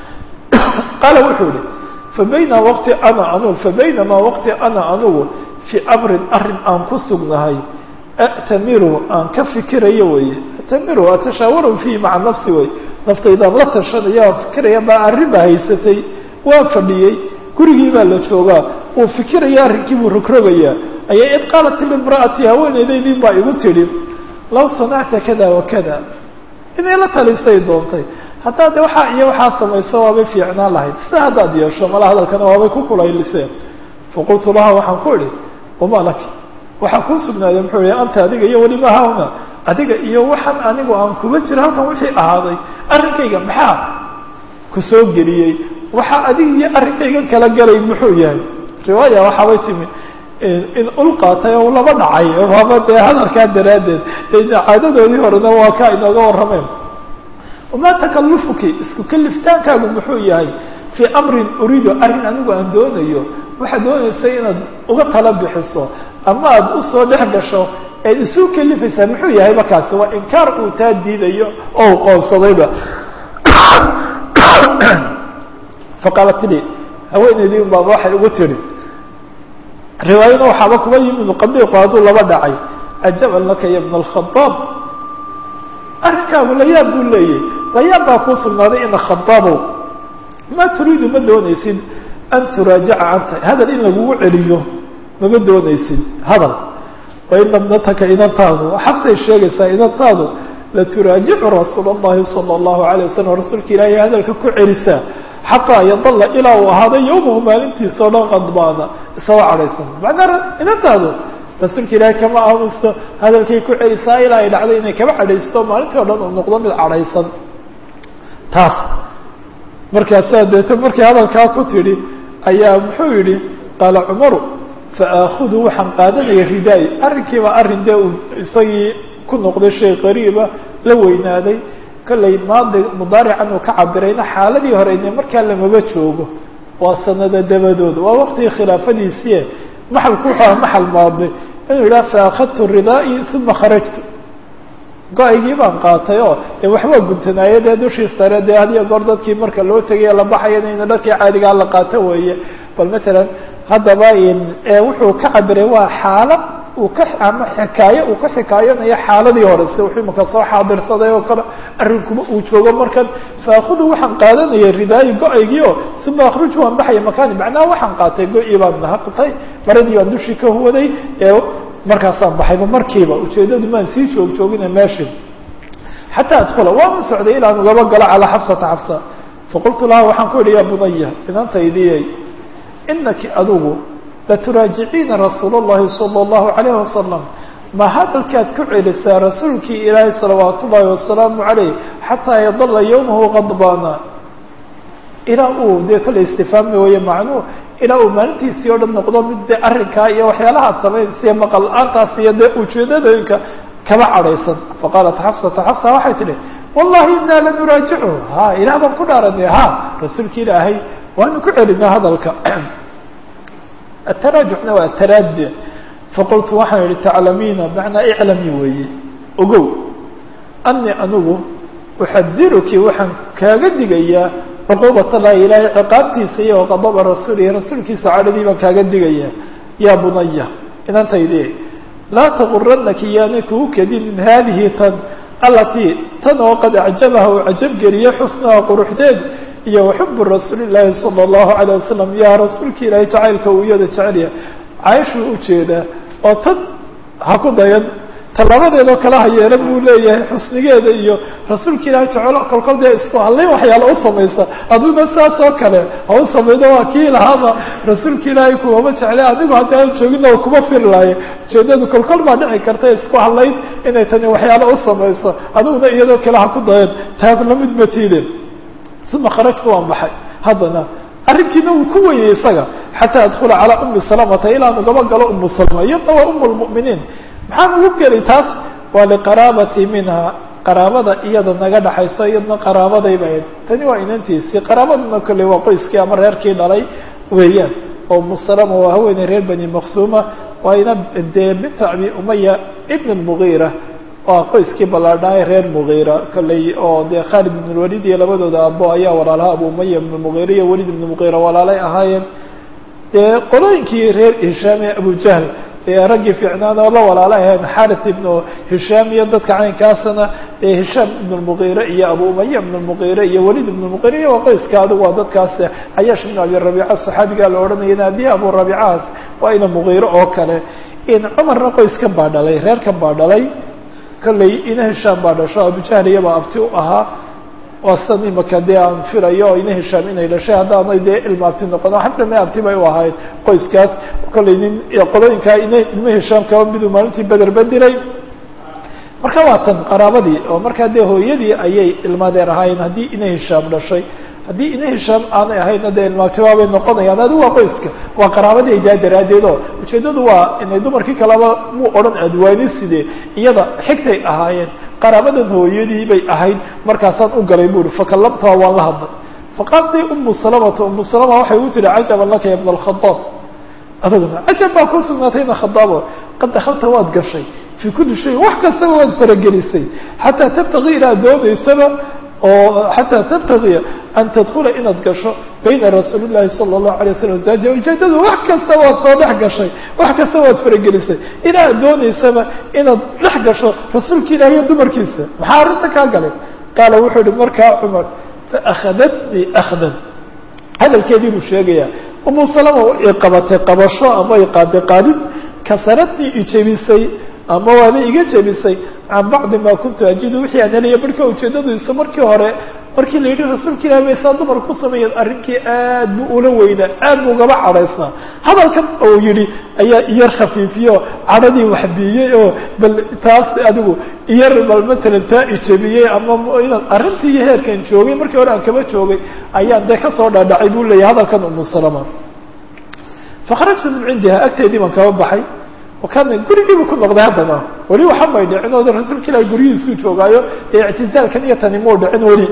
qaala wuxuu yihi fabayna waqti ana anu fabaynamaa waqti ana anugu fii amrin arrin aan ku sugnahay atamiru aan ka fikirayo weye atamiru atashaawaru fiihi maca nafsi wey naftaydaan la tashanaya aan fikiraya baa arrin baa haysatay waa fadhiyey gurigii baa la joogaa uu fikiraya arrinkii buu rogrogayaa ayaa id qaalat limra'ati haweeneydaydii baa igu tidhi law sanacta kada wa kada inay la talisay doontay haddaad de waxaa iyo waxaa samayso waabay fiicnaan lahayd sida haddaad yeesho mala hadalkana waabay ku kulayliseen faqultu laha waxaan ku idhi wama laki waxaa kuu sugnaaday muxuu ihi anta adiga iyo weliba hawna adiga iyo waxaan anigu aan kuba jiro halkan wixii ahaaday arrinkayga maxaa ku soo geliyey waxaa adiga iyo arrinkayga kala galay muxuu yahay riwaaya waxaabay timi in ul qaatay oo laba dhacay waaba dee hadalkaa daraaddeed caadadoodii horena waa kaa inooga warrameen wamaa takalufuki isku kaliftaankaagu muxuu yahay fii amrin uriidu arrin anigu aan doonayo waxaad doonaysa inaad uga tala bixiso ama aad usoo dhex gasho eed isu kalifaysaa muxuu yahay markaasi waa inkaar uu taa diidayo oo u qoonsadayba faqaalat li haweeneydii un baaba waxay ugu tidhi riwaayana waxaaba kuba yimid qadiiqu hadduu laba dhacay ajaban laka ya bna alkhadaab arrinkaagu layaab buu leeyahy layaab baa kuu sugnaaday ina khadaabow ma turiidu ma doonaysid an turaajaca canta hadal in lagugu celiyo mama doonaysid hadal waina bnataka inantaadu xabsay sheegaysaa inantaadu laturaajicu rasuul اllahi salى اllahu alay wasalam rasuulka ilaahay hadalka ku celisaa xataa yadalla ilaa uu ahaaday yowmahu maalintiisa o dhan qadbaana isagoo cadhaysan macnaa inantaadu rasuulka ilaahay kama aamusto hadalkay ku celisaa ilaa ay dhacday inay kaba cadhaysto maalintii o dhan uu noqdo mid cadhaysan taas markaasaa deeto markii hadalkaa ku tidhi ayaa muxuu yidhi qaala cumaru faaakudu waxaan qaadanaya ridaay arrinkiiba arrin dee uu isagii ku noqday shay qariiba la weynaaday kollay maadi mudaarican uu ka cabirayna xaaladii hore ine markaa lamaba joogo waa sanada dabadood waa waqtigii khilaafadiisii maxalku wuxuu aha maxal maadi inuu yidhaha faakadtu ridaa'i uma kharajtu go-aygii baan qaatay oo de waxbaa guntanaaye dee dushii sare dee hadiyo goor dadkii marka loo tegaya la baxayana ina dharkii caadigaa la qaato weeye bal matalan haddaba wuxuu ka cabiray waa xaala uu ka ama xikaayo uu ka xikaayanayo xaaladii hore si wuxuu imaka soo xaadirsaday oo kale arrinkuma uu joogo markan faakudu waxaan qaadanaya ridaayi go-aygii oo uma akhruju waan baxaya makaani macnaha waxaan qaatay go-ii baan nahaqtay maradii baan dushii ka huwaday markaasaan baxayba markiiba ujeeddadu maan sii joog joogina meeshii xataa adkula waama socday ilaan ugaba galo calaa xafsata xafsa faqultu laha waxaan ku idhi ya bunaya inantaydiyey inaki adigu laturaajiciina rasuul اllahi salى اllahu alayh wasalam ma hadalkaad ku celisaa rasuulkii ilaahay salawaat ullaahi wasalaamu calayh xataa yadala yowmahu qadbaana ilaa uu dee kale istifaami waye macnuu ilaa uu maalintiisii o dhan noqdo mid de arrinkaa iyo waxyaalaha ad samaynaysiiyo maqal la-aantaas iyo dee ujeedadooyinka kaba cadhaysan faqaalat xafsata xafsa waxay tidhi wallahi inaa lanuraajichu ha ilaah baan ku dhaaranay ha rasuulki ilaahay waanu ku celinaa hadalka ataraajucna waa ataraadi faqultu waxaan yihi taclamiina macnaa iclami weeye ogow ani anigu uxadiruki waxaan kaaga digayaa cuquubat allahi ilaahay ciqaabtiisa iyo qadaba rasuulihi rasuulkiisa cadhadii baan kaaga digayaa yaa bunaya inantaydi laa taguranaki yaanay kugu kedinin haadihi tan alatii tan oo qad acjabaha uu cajabgeliye xusnaha quruxdeed iyo waxubu rasuuli llaahi sala allahu calayh wasalam yaa rasuulka ilaahay jacaylka uu iyada jecelya cayshuu ujeedaa oo tan ha ku dayan tallabadeedoo kale ha yeelan buu leeyahay xusnigeeda iyo rasuulka ilaahay jecelo kolkol dee isku hadlayn waxyaala u samaysa aduguna saas oo kale ha u samaydo waa kii lahaaba rasuulka ilaahay kumama jecle adigu haddii aan joogina o kuma firi lahaye ujeedadu kolkol baa dhici karta isku hadlayn inay tani waxyaala u samayso adiguna iyadoo kale ha ku dayan taa lamid matiide uma kharajtu waan baxay haddana arrinkiina wuu ku weyey isaga xataa adkula calaa umi salamata ilaan ugaba galo umu salama iyadna waa umu lmu'miniin maxaan ugu gelay taas waa liqaraabati minha qaraabada iyada naga dhaxayso iyadna qaraabaday ba ahayd tani waa inantiisii qaraabaduna kolley waa qoyskii ama reerkii dhalay weeyaan oo umu salama waa haweeney reer bani maqsuuma waa ina dee binta abi umaya ibn lmugiira waa qoyskii ballaadhaay reer mugiira kolley oo dee khaalid ibn lwalid iyo labadooda abo ayaa walaalaha abu umaya ibn mugiira iyo walid ibn mugiira walaalay ahaayeen dee qolooyinkii reer hishaam ee abujahl ee raggii fiicnaan oo la walaala ahayn xaris ibnu hishaam iyo dadka caynkaasana ee hishaam ibn lmugiire iyo abu umaya ibn lmugiire iyo walid ibn lmugiire iyo waa qoyska adigu waa dadkaas cayaash ibn abi rabiica saxaabigaa la odhanaya naadiya abu rabiicahaas waa ina mugiire oo kale in cumarna qoyskan baa dhalay reerkan baa dhalay kolley ina hishaam baa dhasho abujahl iyabaa abti u ahaa waa san imaka dee aan filayo ina hishaam inay dhashay haddaanay dee ilma abti noqono xaframe abti bay u ahayd qoyskaas kolley nin qolooyinkaa ina ilma hishaam kaba miduu maalintii bederba diray marka waa tan qaraabadii oo markaa dee hooyadii ayay ilmadeer ahaayeen haddii ina hishaam dhashay haddii ina hishaam aanay ahaydna dee ilmaabtibaabay noqonayaan adigu waa qoyska waa qaraabadii daa daraaddeed oo ujeeddadu waa inay dumarkii kaleba muu odhan adwaani sidee iyada xigtay ahaayeen qaraabadan hooyadii bay ahayd markaasaan u galay bu uhi fakallamtuha waan la hadlay faqaaltay umu salamata umu salama waxay u tihi cajaban laka ya bna alkhadaab adaguna cajab baa ku sugnaatayna khadaabo qad dakhalta waad gashay fii kulli shayin wax kastaba waad faragelisay xataa tabtaqii inaad doonaysaba oo xataa tabtagiya an tadkula inaad gasho bayna rasuuli llahi sala allahu alay wasalam zaaja ujeedadu wax kasta waad soo dhex gashay wax kasta waad faragelisay inaad doonaysaba inaad dhex gasho rasuulka ilahi iyo dumarkiisa maxaa arrinta kaa galay qaala wuxuu ihi markaa cumar faakhadatnii akhdan hadalkeedii buu sheegaya umu salama i qabatay qabasho ama i qaaday qaadid kasaradnii ijebisay ama waaba iga jebisay can bacdi ma kuntu ajidu wixii aan helaya marka ujeedadiisu markii hore markii la yidhi rasuulka ilahi bay saa dumar ku sameeyeen arrinkii aad buu ula weynaa aad buu ugaba cadhaysnaa hadalkan uu yidhi ayaa iyar khafiifiyo cadhadii waxbiiyey oo bal taas adigu iyar bal matalan taa ijebiyey ama inaan arrintii iyo heerkan joogay markii hore aan kaba joogay ayaan dee kasoo dhaadhacay buu leeyahay hadalkan umu salama fakharajtu min cindiha agteedii baan kaba baxay wakana gurigiibu ku noqday haddana weli waxa may dhicin oo rasuulka ilahi guryihiisuu joogaayo ee ictizaalkan iyo tani muu dhicin weli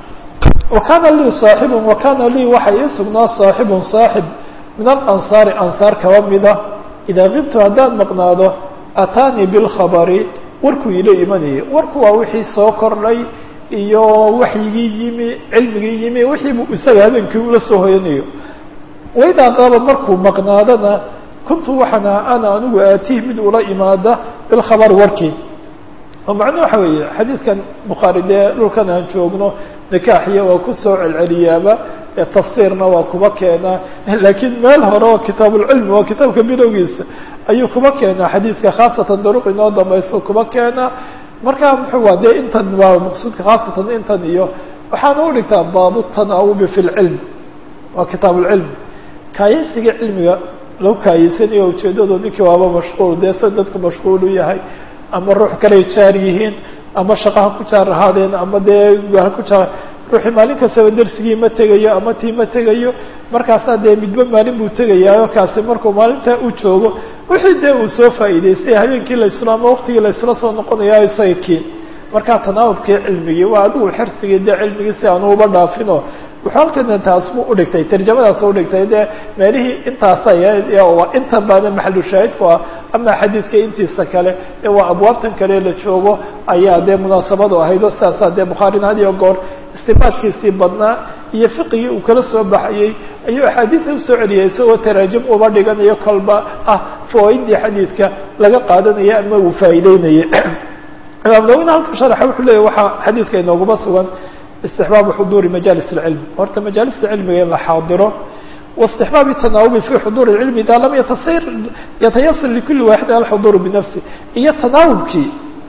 wa kana lii saaxibun wa kana lii waxa ii sugnaa saaxibun saaxib min alansaari ansaar kaba mida idaa kibtu haddaan maqnaado ataanii bilkhabari warkuu ila imanayay warku waa wixii soo kordhay iyo waxyigii yimi cilmigii yimi wixiibu isaga habeenkii ula soo hoyanayo waidaa qaaba markuu maqnaadana kuntu waxaan aha ana anigu aatiih mid ula imaada bilkhabari warkii oo macnuu waxa weeye xadiidkan bukhaari dee dhulkan aan joogno nikaaxiya waa kusoo celceliyaaba tafsiirna waa kuba keenaa laakiin meel hore oo kitaabulcilmi waa kitaabka bilowgiisa ayuu kuba keenaa xadiidka khaasatan daruq inoo dambayso kuba keenaa markaa muxuu waa dee intan waa maqsuudka khaasatan intan iyo waxaana u dhigtaa baabu tanaawubi fi lcilm waa kitaabulcilm kaayaysiga cilmiga lagu kaayeysanayo ujeedado ninkii waaba mashquul dee sa dadku mashquul u yahay ama ruux kaley jaar yihiin ama shaqa ha ku jaar ahaadeen ama dee ha ku jaar ruuxii maalin kastaba dersigii ma tegayo ama tii ma tegayo markaasaa dee midba maalin buu tegayaayo kaasi markuu maalintaa u joogo wixii dee uu soo faa'iidaystay habeenkii layslo ama waqtigii laysla soo noqonaya isaga kii markaa tanaawubkii cilmigii waa adigu xirsigii dee cilmigii si aanu uba dhaafino wuxuu halkana taas mu udhigtay tarjamadaas udhigtay dee meelihii intaasa inta badan maxalu shaahidku ah ama xadiidka intiisa kale ee waa abwaabtan kale la joogo ayaa dee munaasabadu ahayd oo sidaasaa dee bukhaarina had iyo goor istibaadkiisii badnaa iyo fiqigii uu kala soo baxayey ayuu axaadiida usoo celiyay isagoo taraajim uba dhiganayo kolba ah fawaaidii xadiidka laga qaadanaya ama uu faa'iideynaya imaam nawina halka sharaxa wuxuu leeyahy waxaa xadiidka inooguma sugan istixbaabu xuduuri majaalis اlcilm horta majaalista cilmiga in la xaadiro واستحباب التناوب في حضور العلم إذا لم يتصير يتيسر لكل واحد الحضور بنفسه iyo تناوبkii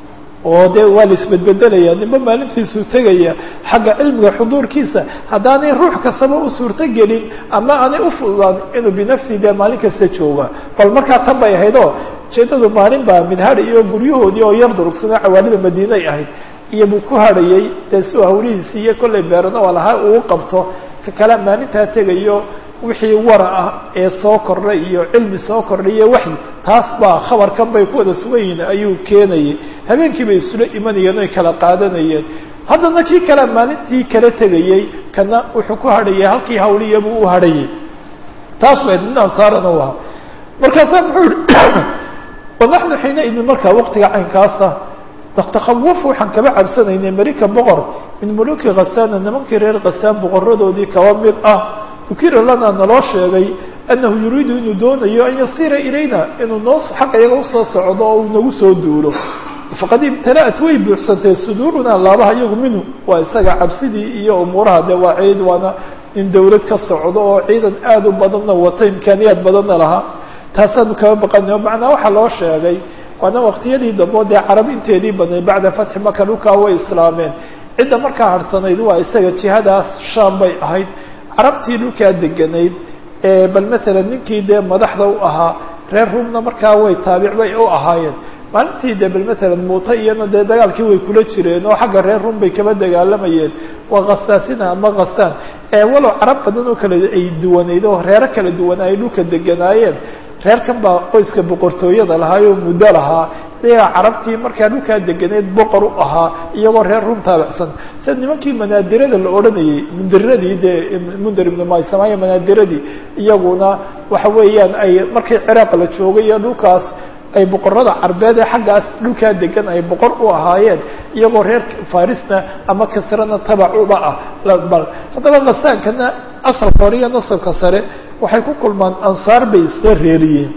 oo de waa la isbedbedelaya ninba maalintiisuu tegaya xagga cilmiga xuduurkiisa haddaanay ruux kastaba u suurto gelin ama aanay ufududaan inuu binafsihi dee maalin kasta jooga bal markaa tan bay ahayd oo ujeedadu maalin baa midhari iyo guryahoodii oo yar durugsanoo cawaalida madiinay ahayd iyo buu ku hadhayay dee si hawlihiisi iyo kollay beerana waa lahaa uu qabto ka kale maalintaa tegayo wixii wara ah ee soo kordhay iyo cilmi soo kordhay iyo waxyi taas baa khabarkan bay ku wada sugan yihiin ayuu keenayay habeenkii bay isula imanayeen oy kala qaadanayeen haddana kii kale maalintii kala tegayey kana wuxuu ku hadhayay halkii hawliyabuu u hadhayay taas bay nin ansaarana u ahaa markaasaa muxuu yihi wanaxnu xiina idin markaa waqtiga caynkaasa natakawaf waxaan kaba cabsanaynay marika boqor min muluki khasaana nimankii reer khasaan boqoradoodii kaba mid ah ukira lana naloo sheegay annahu yuriidu inuu doonayo an yasiira ilayna inuu noo xagga iyaga usoo socdo oo uu nagu soo duulo faqad ibtala'at way buuxsantay suduurunaa laabaha iyagu minhu waa isaga cabsidii iyo umuuraha dee waa ciid waana in dawlad ka socdo oo ciidan aada u badanna wata imkaaniyaad badanna lahaa taasaanu kaba baqanay macnaa waxaa loo sheegay waana waqtiyadii dambe dee carab inteedii badnay bacda fatxi maka dhulkaa way islaameen cidda markaa harhsanayd waa isaga jihadaas shaam bay ahayd carabtii dhulkaa deganayd bal matalan ninkii dee madaxda u ahaa reer rumna markaa way taabic bay u ahaayeen maalintii dee bal matalan muuta iyana dee dagaalkii way kula jireen oo xagga reer rum bay kaba dagaalamayeen waa khasaasina ama khasaan walow carab badan oo kale ay duwanayd oo reero kala duwana ay dhulka deganaayeen reerkan baa qoyska boqortooyada lahaayoo muddo lahaa iyagaa carabtii markaa dhulkaa deganeed boqor u ahaa iyagoo reer rum taabicsan sida nimankii manaadirada la odhanayay mundiradii dee mundir ibnu maysamaaya manaadiradii iyaguna waxa weeyaan ay markii ciraaq la joogay iyo dhulkaas ay boqorada carbeed ee xaggaas dhulkaa degan ay boqor u ahaayeen iyagoo reer farisna ama kasrana tabacuba ah haddaba khasaankana asalka hore iyo nasabka sare waxay ku kulmaan ansaar bay isla reeriyeen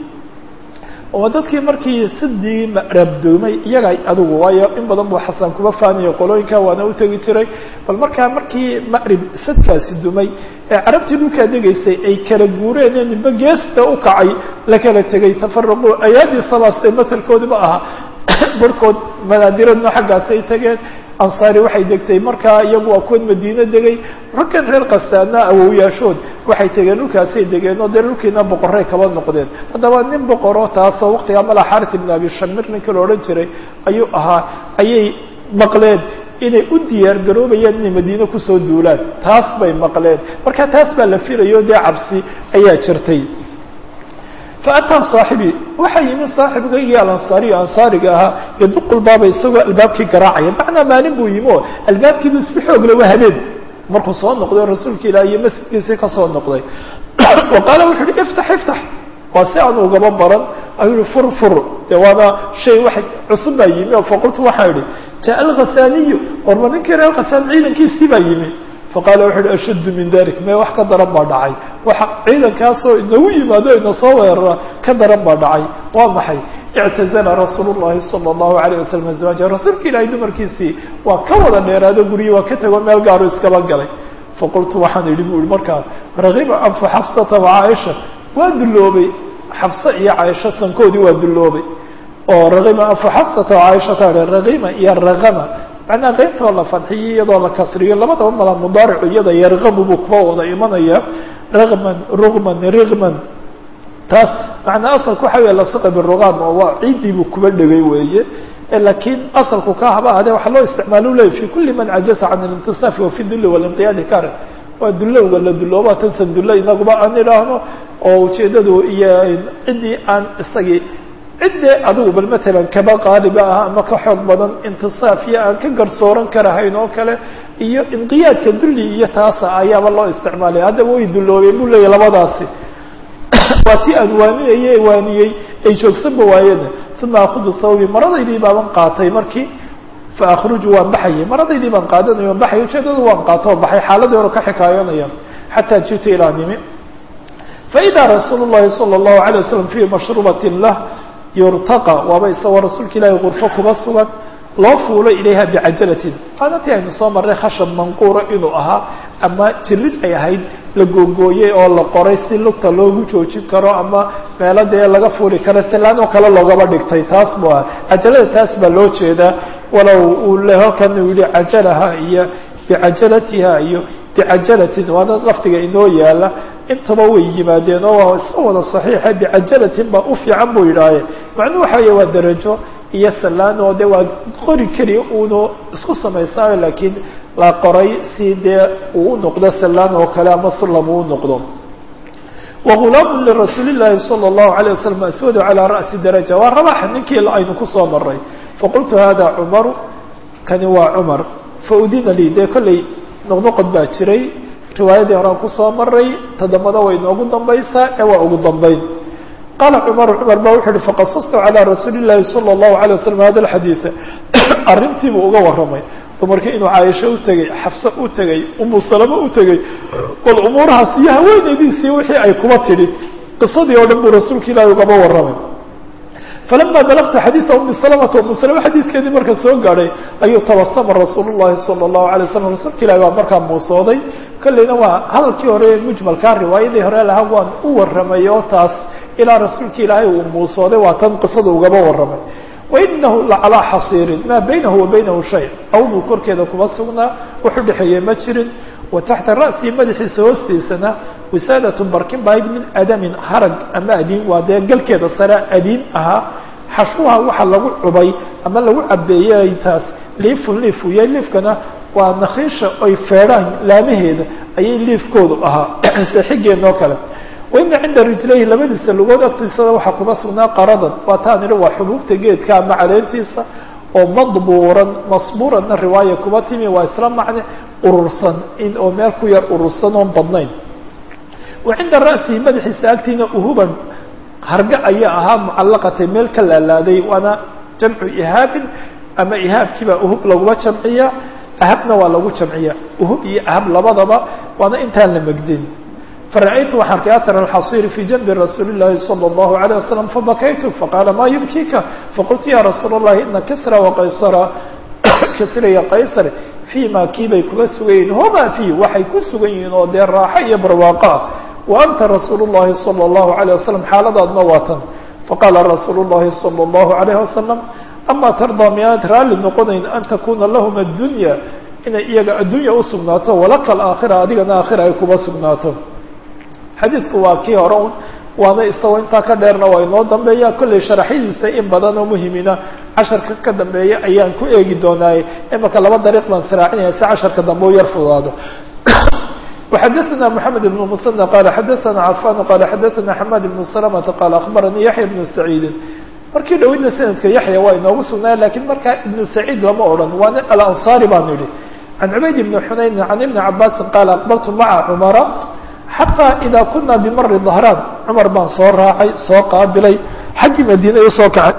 oo dadkii markii sidii rabdoomay iyaga adigu waayo in badan buu xasan kuba faanaya qolooyinka waana u tegi jiray bal markaa markii macrib sadkaasi dumay ee carabtii dhulkaa degaysay ay kala guureen ee nimbe geesta u kacay la kala tegay tafaraqu ayaadii sabaastay matelkoodiba ahaa barhkood manaadiradna xaggaasay tageen ansaari waxay degtay markaa iyagu waa kuwan madiine degay raggan reer kasaana awowyaashood waxay tegeen dhulkaasay degeen oo dee dhulkiina boqoray kaba noqdeen haddaba nin boqoro taasoo waqtigaa mala xarit ibn abi shamir ninka la odhan jiray ayuu ahaa ayay maqleen inay u diyaar garoobayaan inay madiine kusoo duulaan taas bay maqleen marka taas baa la filayo dee cabsi ayaa jirtay faataa saaxibii waxaa yimi saaxibkaygii alansaariyo ansaariga ahaa yaduqu lbaaba isagoo albaabkii garaacaya macnaa maalin buu yimi oo albaabkiibu si xoog lawa habeen markuu soo noqday rasuulka ilaah iyo masjidkiisii kasoo noqday wa qaala wuxu uhi iftax iftax waa si aan ugaba baran ayuu yihi fur fur de waana shay wax cusub baa yimi oo faqultu waxaan idhi jaa alkhasaaniyu orma ninkii reer khasaan ciidankiisii baa yimi faqaala wuxu uhi ashaddu min dalik mee wax ka daran baa dhacay waxa ciidankaasoo inagu yimaado ina soo weerara ka daran baa dhacay waa maxay ictazala rasuulu llahi sala allahu alayh wasalam azwaaja rasuulka ilaahay dumarkiisii waa ka wada dheeraado guryi waa ka tego meel gaaru iskaba galay faqultu waxaan idhi bu ihi markaa ragiba anfu xafsata wa caaisha waa dulloobay xafse iyo caaisha sankoodii waa dulloobay oo ragiba anfu xafsata wa caaishata ragima iyo ragama macnaa qeybtoo la fadxiyo iyadoo la kasriyo labadaba mala mudaaricu iyada yarqabu buu kuba wada imanaya ragman rugman rigman taas macnaa asalku waxa wey lasiqa biruqam oo waa ciiddii buu kuba dhegay weeye lakiin asalku ka haba ahdee waxaa loo isticmaalo leey fi kuli man cajaza can alintisaafi wa fi dulli walinqiyaadi kare waa dullowga la dullooba tansan dulle inaguba aan idhaahno oo ujeedadu iyo ciddii aan isagii ciddee adigu bal matalan kaba qaaliba ah ama ka xoog badan intisaaf iyo aan ka garsooran karahayn oo kale iyo inqiyaadka dulli iyo taasa ayaaba loo isticmaalay haddaba way dulloobeen buu leeyahy labadaasi waa tii aan waaninaye waaniyey ay joogsanba waayeen uma akudu thawbi maradaydii baaban qaatay markii fa akhruju waan baxayay maradaydii baan qaadanaya waan baxay ujeedadu waan qaato oo baxay xaaladii hore ka xikaayonaya xataa jitu ilaa nimi faidaa rasuulu llahi sala allahu alay wasalam fii mashrubatin lah yurtaqa waaba isagoo rasuulka ilaahi gurfo kuba sugan loo fuulo ilayha bicajalatin maadantii aynu soo marray khashab manquura inuu ahaa ama jirid ay ahayd la googooyey oo la qoray si lugta loogu joojin karo ama meelo dee laga fuuli karo silaan oo kale loogaba dhigtay taas bu ah cajalada taas baa loo jeedaa walow uu le halkan uu yihi cajalaha iyo bicajalatiha iyo bicajalatin waana lafdiga inoo yaala intaba way yimaadeen oo waa iska wada saxiixa bicajalatin baa u fiican buu yidhaahe macnuu waxa weeye waa darajo iyo salaan oo de waa qori keliya uunu isku samaysnaayo laakiin la qoray si dee uu u noqdo salaan oo kale ama sulam uu noqdo wagulaamu lirasuuli llaahi sala allahu alayh wasalam aswadu calaa ra'si daraja waa rabaxa ninkii aynu kusoo maray faqultu hada cumaru kani waa cumar faudina lii dee kolley noqnoqod baa jiray riwaayadii horaan kusoo maray todobada way noogu dambaysaa ee waa ugu dambayn qaala cumaru cumar ba wuxu uhi faqasastu calaa rasuuli llaahi sala allahu alay wasalam hada alxadiida arrintiibuu uga warramay dumarkii inuu caaisho u tegey xafse u tegey umu salamo u tegey bal umuurahaas iyo haweenaydiisii wixii ay kuba tidhi qisadii oo dhan buu rasuulka ilaahi ugaba warramay falama balagtu xadiida umi salamata umu salama xadiidkeedii marka soo gaadhay ayuu tabasama rasuulu llahi sala allahu alay wasalam rasuulka ilahi baa markaa muusooday kolleyna waa hadalkii hore ee mujmalkaa riwaayadii hore lahaa waan u warramay oo taas ilaa rasuulka ilaahay uu muusooday waa tan qisada ugaba warramay wainahu lacalaa xasiirin maa baynahu wa baynahu shay awduu korkeeda kuma sugnaa wax u dhexeeyey ma jirin wa taxta ra'sii madaxiisa hoostiisana wisaadatun barkin bahayd min adamin harag ama adiin waa dee galkeeda sare adiin ahaa xashwaha waxa lagu cubay ama lagu cabeeyey taas liifun liif uya liifkana waa nakhiisha ay feedhaan laamaheeda ayay liifkoodu ahaa seexigeenoo kale waina cinda rijlayhi labadiisa lugood agtiisada waxaa kuma sugnaa qaradan waa taan idhi waa xubuubta geedka ama caleentiisa oo madbuuran masbuuranna riwaaya kuma timi waa isla macne urursan in oo meel ku yar urursan oon badnayn wa cinda ra'sihi madaxiisa agtiina uhuban harga ayaa ahaa mucallaqatay meel ka laalaaday waana jamcu ihaabin ama ihaabkiibaa uhub laguma jamciya ahabna waa lagu jamciya uhub iyo ahab labadaba waana intaan la megdin فرأيت وxaan arkay أثر الحصير في جنب رsuuل اللhi صلى الله عليه وسلم فبكيت فقال ما يبكيka فقلت يا رsuuل اللhi iنa كسرى وqaysر ksr iyo qaysr فيma kii bay kuga sugan yihin hma في waxay ku sugan yihiin oo dee raaxo iyo barwaaqo ah وأnta رasuuل اللhi صلى الله عليه وسلم xaaladaadna waa tan faqاla رasuuل اللhi صلى الله عليه وسلم أma ترضى miyaanad raali noqonayn أn takuna lahm الدuنيا inay iyaga addunya usugnaato walaka الآakhرة adigana aakhira ay kuba sugnaato xadiidku waa kii hore un waana isagoo intaa ka dheerna waa inoo dambeeya kollay sharaxyadiisa in badan oo muhimina casharka ka dambeeya ayaan ku eegi doonaaye imaka laba dariiq baan siraacinaya si casharka dambe u yar fudaado وxadثna محamed بن mسنى qال xadثna cafan qال xadثna حmad بن سلمة qال أخbarnii yaحya بن سعيidi markii dhawidna sanadka yaحya waa inoogu sugnaya lakin markaa iبن سعيid lama odhan waana alanصاrي baan idhi عan cubayd بن xunayn عan iبن cabاsi qال أqبلtu mعa cmra xatىa إida kuna bimari ظahraan cumar baan soo raacay soo qaabilay xaggii madiina i soo kacay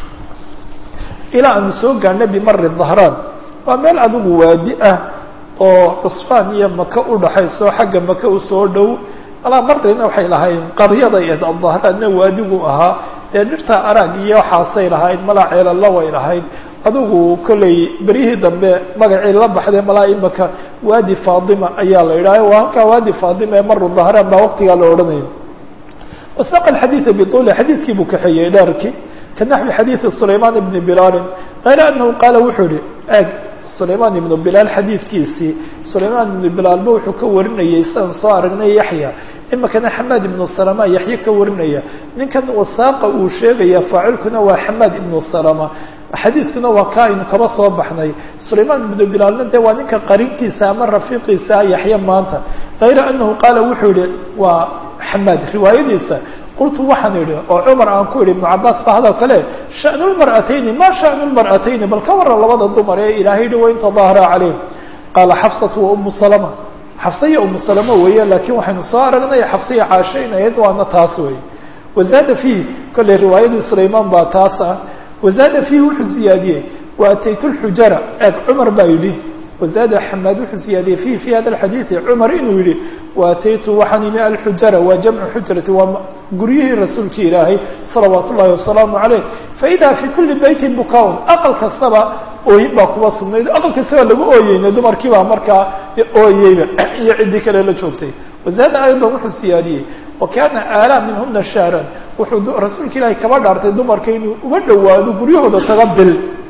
ilaa aanu soo gaarnay bimari ظahraan waa meel adigu waadi ah oo cusfaan iyo maka udhaxayso xagga maka usoo dhow alaa marina waxay lahayn qaryaday ed adahraanna waadigu ahaa dee dhirta arag iyo waxaasay lahayd malaa ceelalla way lahayd adigu kollay beryihii dambe magacii la baxday malaa imaka waadi fatima ayaa la yidhaha waa halkaa waadi fatima ee maru dahraan baa waqtigaa la odhanayo wasaq alxadiida biطuli xadiidkii buu kaxeeyey dheerkii ka naxwi xadiidi sulaymaan ibni bilaalin kayra anahu qaala wuxuu yihi eg sulaymaan ibnu bilaal xadiidkiisii sulaymaan ibnu bilaalba wuxuu ka warinayay sidaan soo aragnay yaxya imakana xamaad ibnu salama yaxye ka warinaya ninkan wasaaqa uu sheegaya faacilkuna waa xamaad ibnu salama xadiidkuna waa ka aynu kaba soo baxnay sulaymaan ibnu bilaalna de waa ninka qarinkiisa ama rafiiqiisa yaxye maanta kayra anahu qaala wuxuu yihi waa xamaad riwaayadiisa qultu waxaan idhi oo cumar aan ku idhi ibnu cabaas ba hadal kale shanu lmar'atayni ma shanu lmar'atayni bal ka waran labada dumar ee ilaahay yihi wain tadaahara calayhim qaala xafsatu wa umu salama xafsa iyo umu salama weeye laakiin waxaynu soo aragnay xafsa iyo caasho in ahayd waana taas wey wazaada fiihi kolley riwaayadii sulaymaan baa taas ah wazaada fiihi wuxuu siyaadiyey wa ataytu lxujara eeg cumar baa yidhi wazaada xamaad wuxuu siyaadiyey fihi fi hada alxadiidi cumar inuu yihi waataytu waxaan imi alxujara waa jamcu xujrati waa guryihii rasuulki ilaahay salawaat ullahi wasalaamu caleyh faidaa fi kuli beytin bukaun aqal kastaba ooyin baa kuba sugnayd aqal kastaba lagu ooyeyna dumarkii baa markaa ooyeyba iyo ciddii kale la joogtay wazaada aydan wuxuu siyaadiyey wa kaana aalaa minhuna shahran wuxuu rasuulka ilaahay kaba dhaartay dumarka inuu uga dhowaado guryahooda taga bil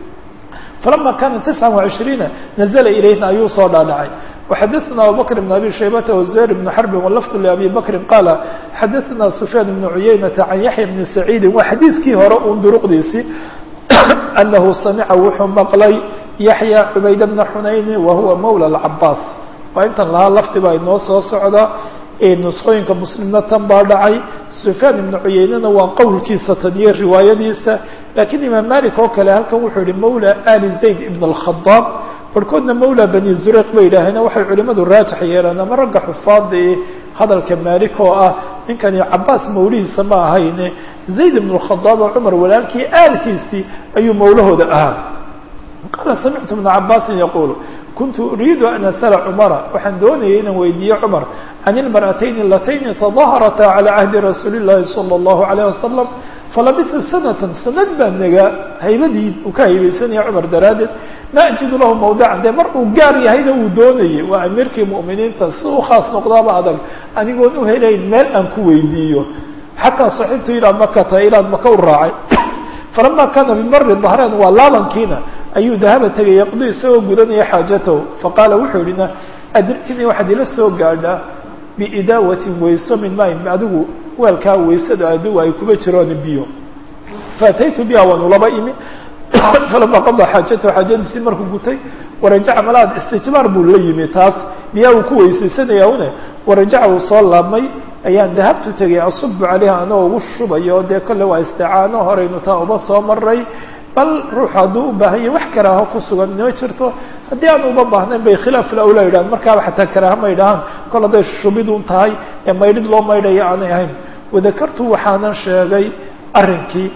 falama kana tisca وعishriina nazla ilayhna ayuu soo dhaadhacay وxadaثna abubakr بn abi shaybata وزuhayr بn xrbi wlafd labi bakri qaala xadaثna sufyaan بn cuyaynata can yaxya bni saciidi waa xadiidkii hore un duruqdiisii anahu samica wuxuu maqlay yaxya cubayd bna xunayni wahuwa mawlى اcabaas waa intan lahaa lafdi baa inoo soo socda nusqooyinka muslimna tan baa dhacay sufyaan ibnu cuyeynena waa qowlkiisa tan iyo riwaayadiisa lakiin imaam malik oo kale halkan wuxuu yihi mawla ali zayd ibn اlkhadaab barhkoodna mawla bani zureyq bay yidhaaheen waxay culimadu raajix yeelaan ama ragga xufaada ee hadalka malik oo ah ninkani cabaas mawlihiisa ma ahayne zayd ibn اlkhadaab oo cumar walaalkii aalkiisii ayuu mawlahooda ahaa qaala samictu bna cabaasin yaquul kuntu uriidu an asala cumara waxaan doonayay inaan weydiiye cumar can ilmar'atayni alatayni tadaharataa calى cahdi rasuuli اllahi salى اllahu alayh wasalam falabisa sanatan sanad baa nagaa haybadii uu ka haybaysanaya cumar daraaddeed ma ajidu lahu mawdican dee mar uu gaar yahayna uu doonayay waa amiirkii mu'miniinta si u khaas noqdaaba adag anigoon u helayn meel aan ku weydiiyo xataa saxibtu ilaa makata ilaan maka u raacay falama kana bimari dahreen waa laabankiina ayuu dahaba tegay yaqdi isagoo gudanaya xaajatahu faqaala wuxuu yidhina adriknii waxaad ila soo gaadhaa biidaawatin wayso min maayin adigu weelkaa waysada adigu ay kuba jiroon biyo faataytu biha waan ulaba imi falama qadaa xaajatahu xaajadiisii markuu gutay warajaca malaad istijmaar buu la yimi taas biyaa uu ku weysaysanaya une warajaca uu soo laabmay ayaan dahabtu tegay asubu calayha anagoo ugu shubayo dee kolle waa isticaano horaynu taa uba soo maray bal ruuxu hadduu u baahan yahy wax karaaho ku sugan ma jirto haddii aan uba baahnayn bay khilaaf lawla yidhahan markaaba xataa karaaha ma ydhahaan kol hadday shubidun tahay ee maydhid loo maydhaya aanay ahayn wadakartu waxaanan sheegay arrinkii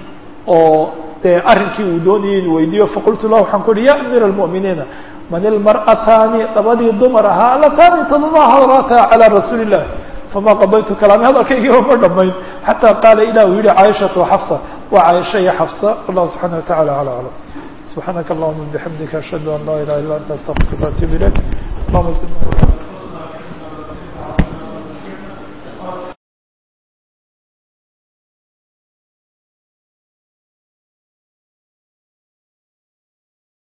oo dee arrinkii uu doonayay inu weydiiyo faqultu lahu waxaan ku uhi ya amiira almu'miniina man ilmar'ataani labadii dumar ahaa alataani tadaharataa calaa rasuuli illah fama qadaytu kalaami hadalkaygiiba ma dhamayn xataa qaala ilah uu yihi caaishatu xafsa waa caaisha iyo xafsa wallahu subxana wa tacala ala aclam subxaanaka allahuma bixamdika ashhadu an laa ilaha illa anta astaqfiruka atub ilayk allahuma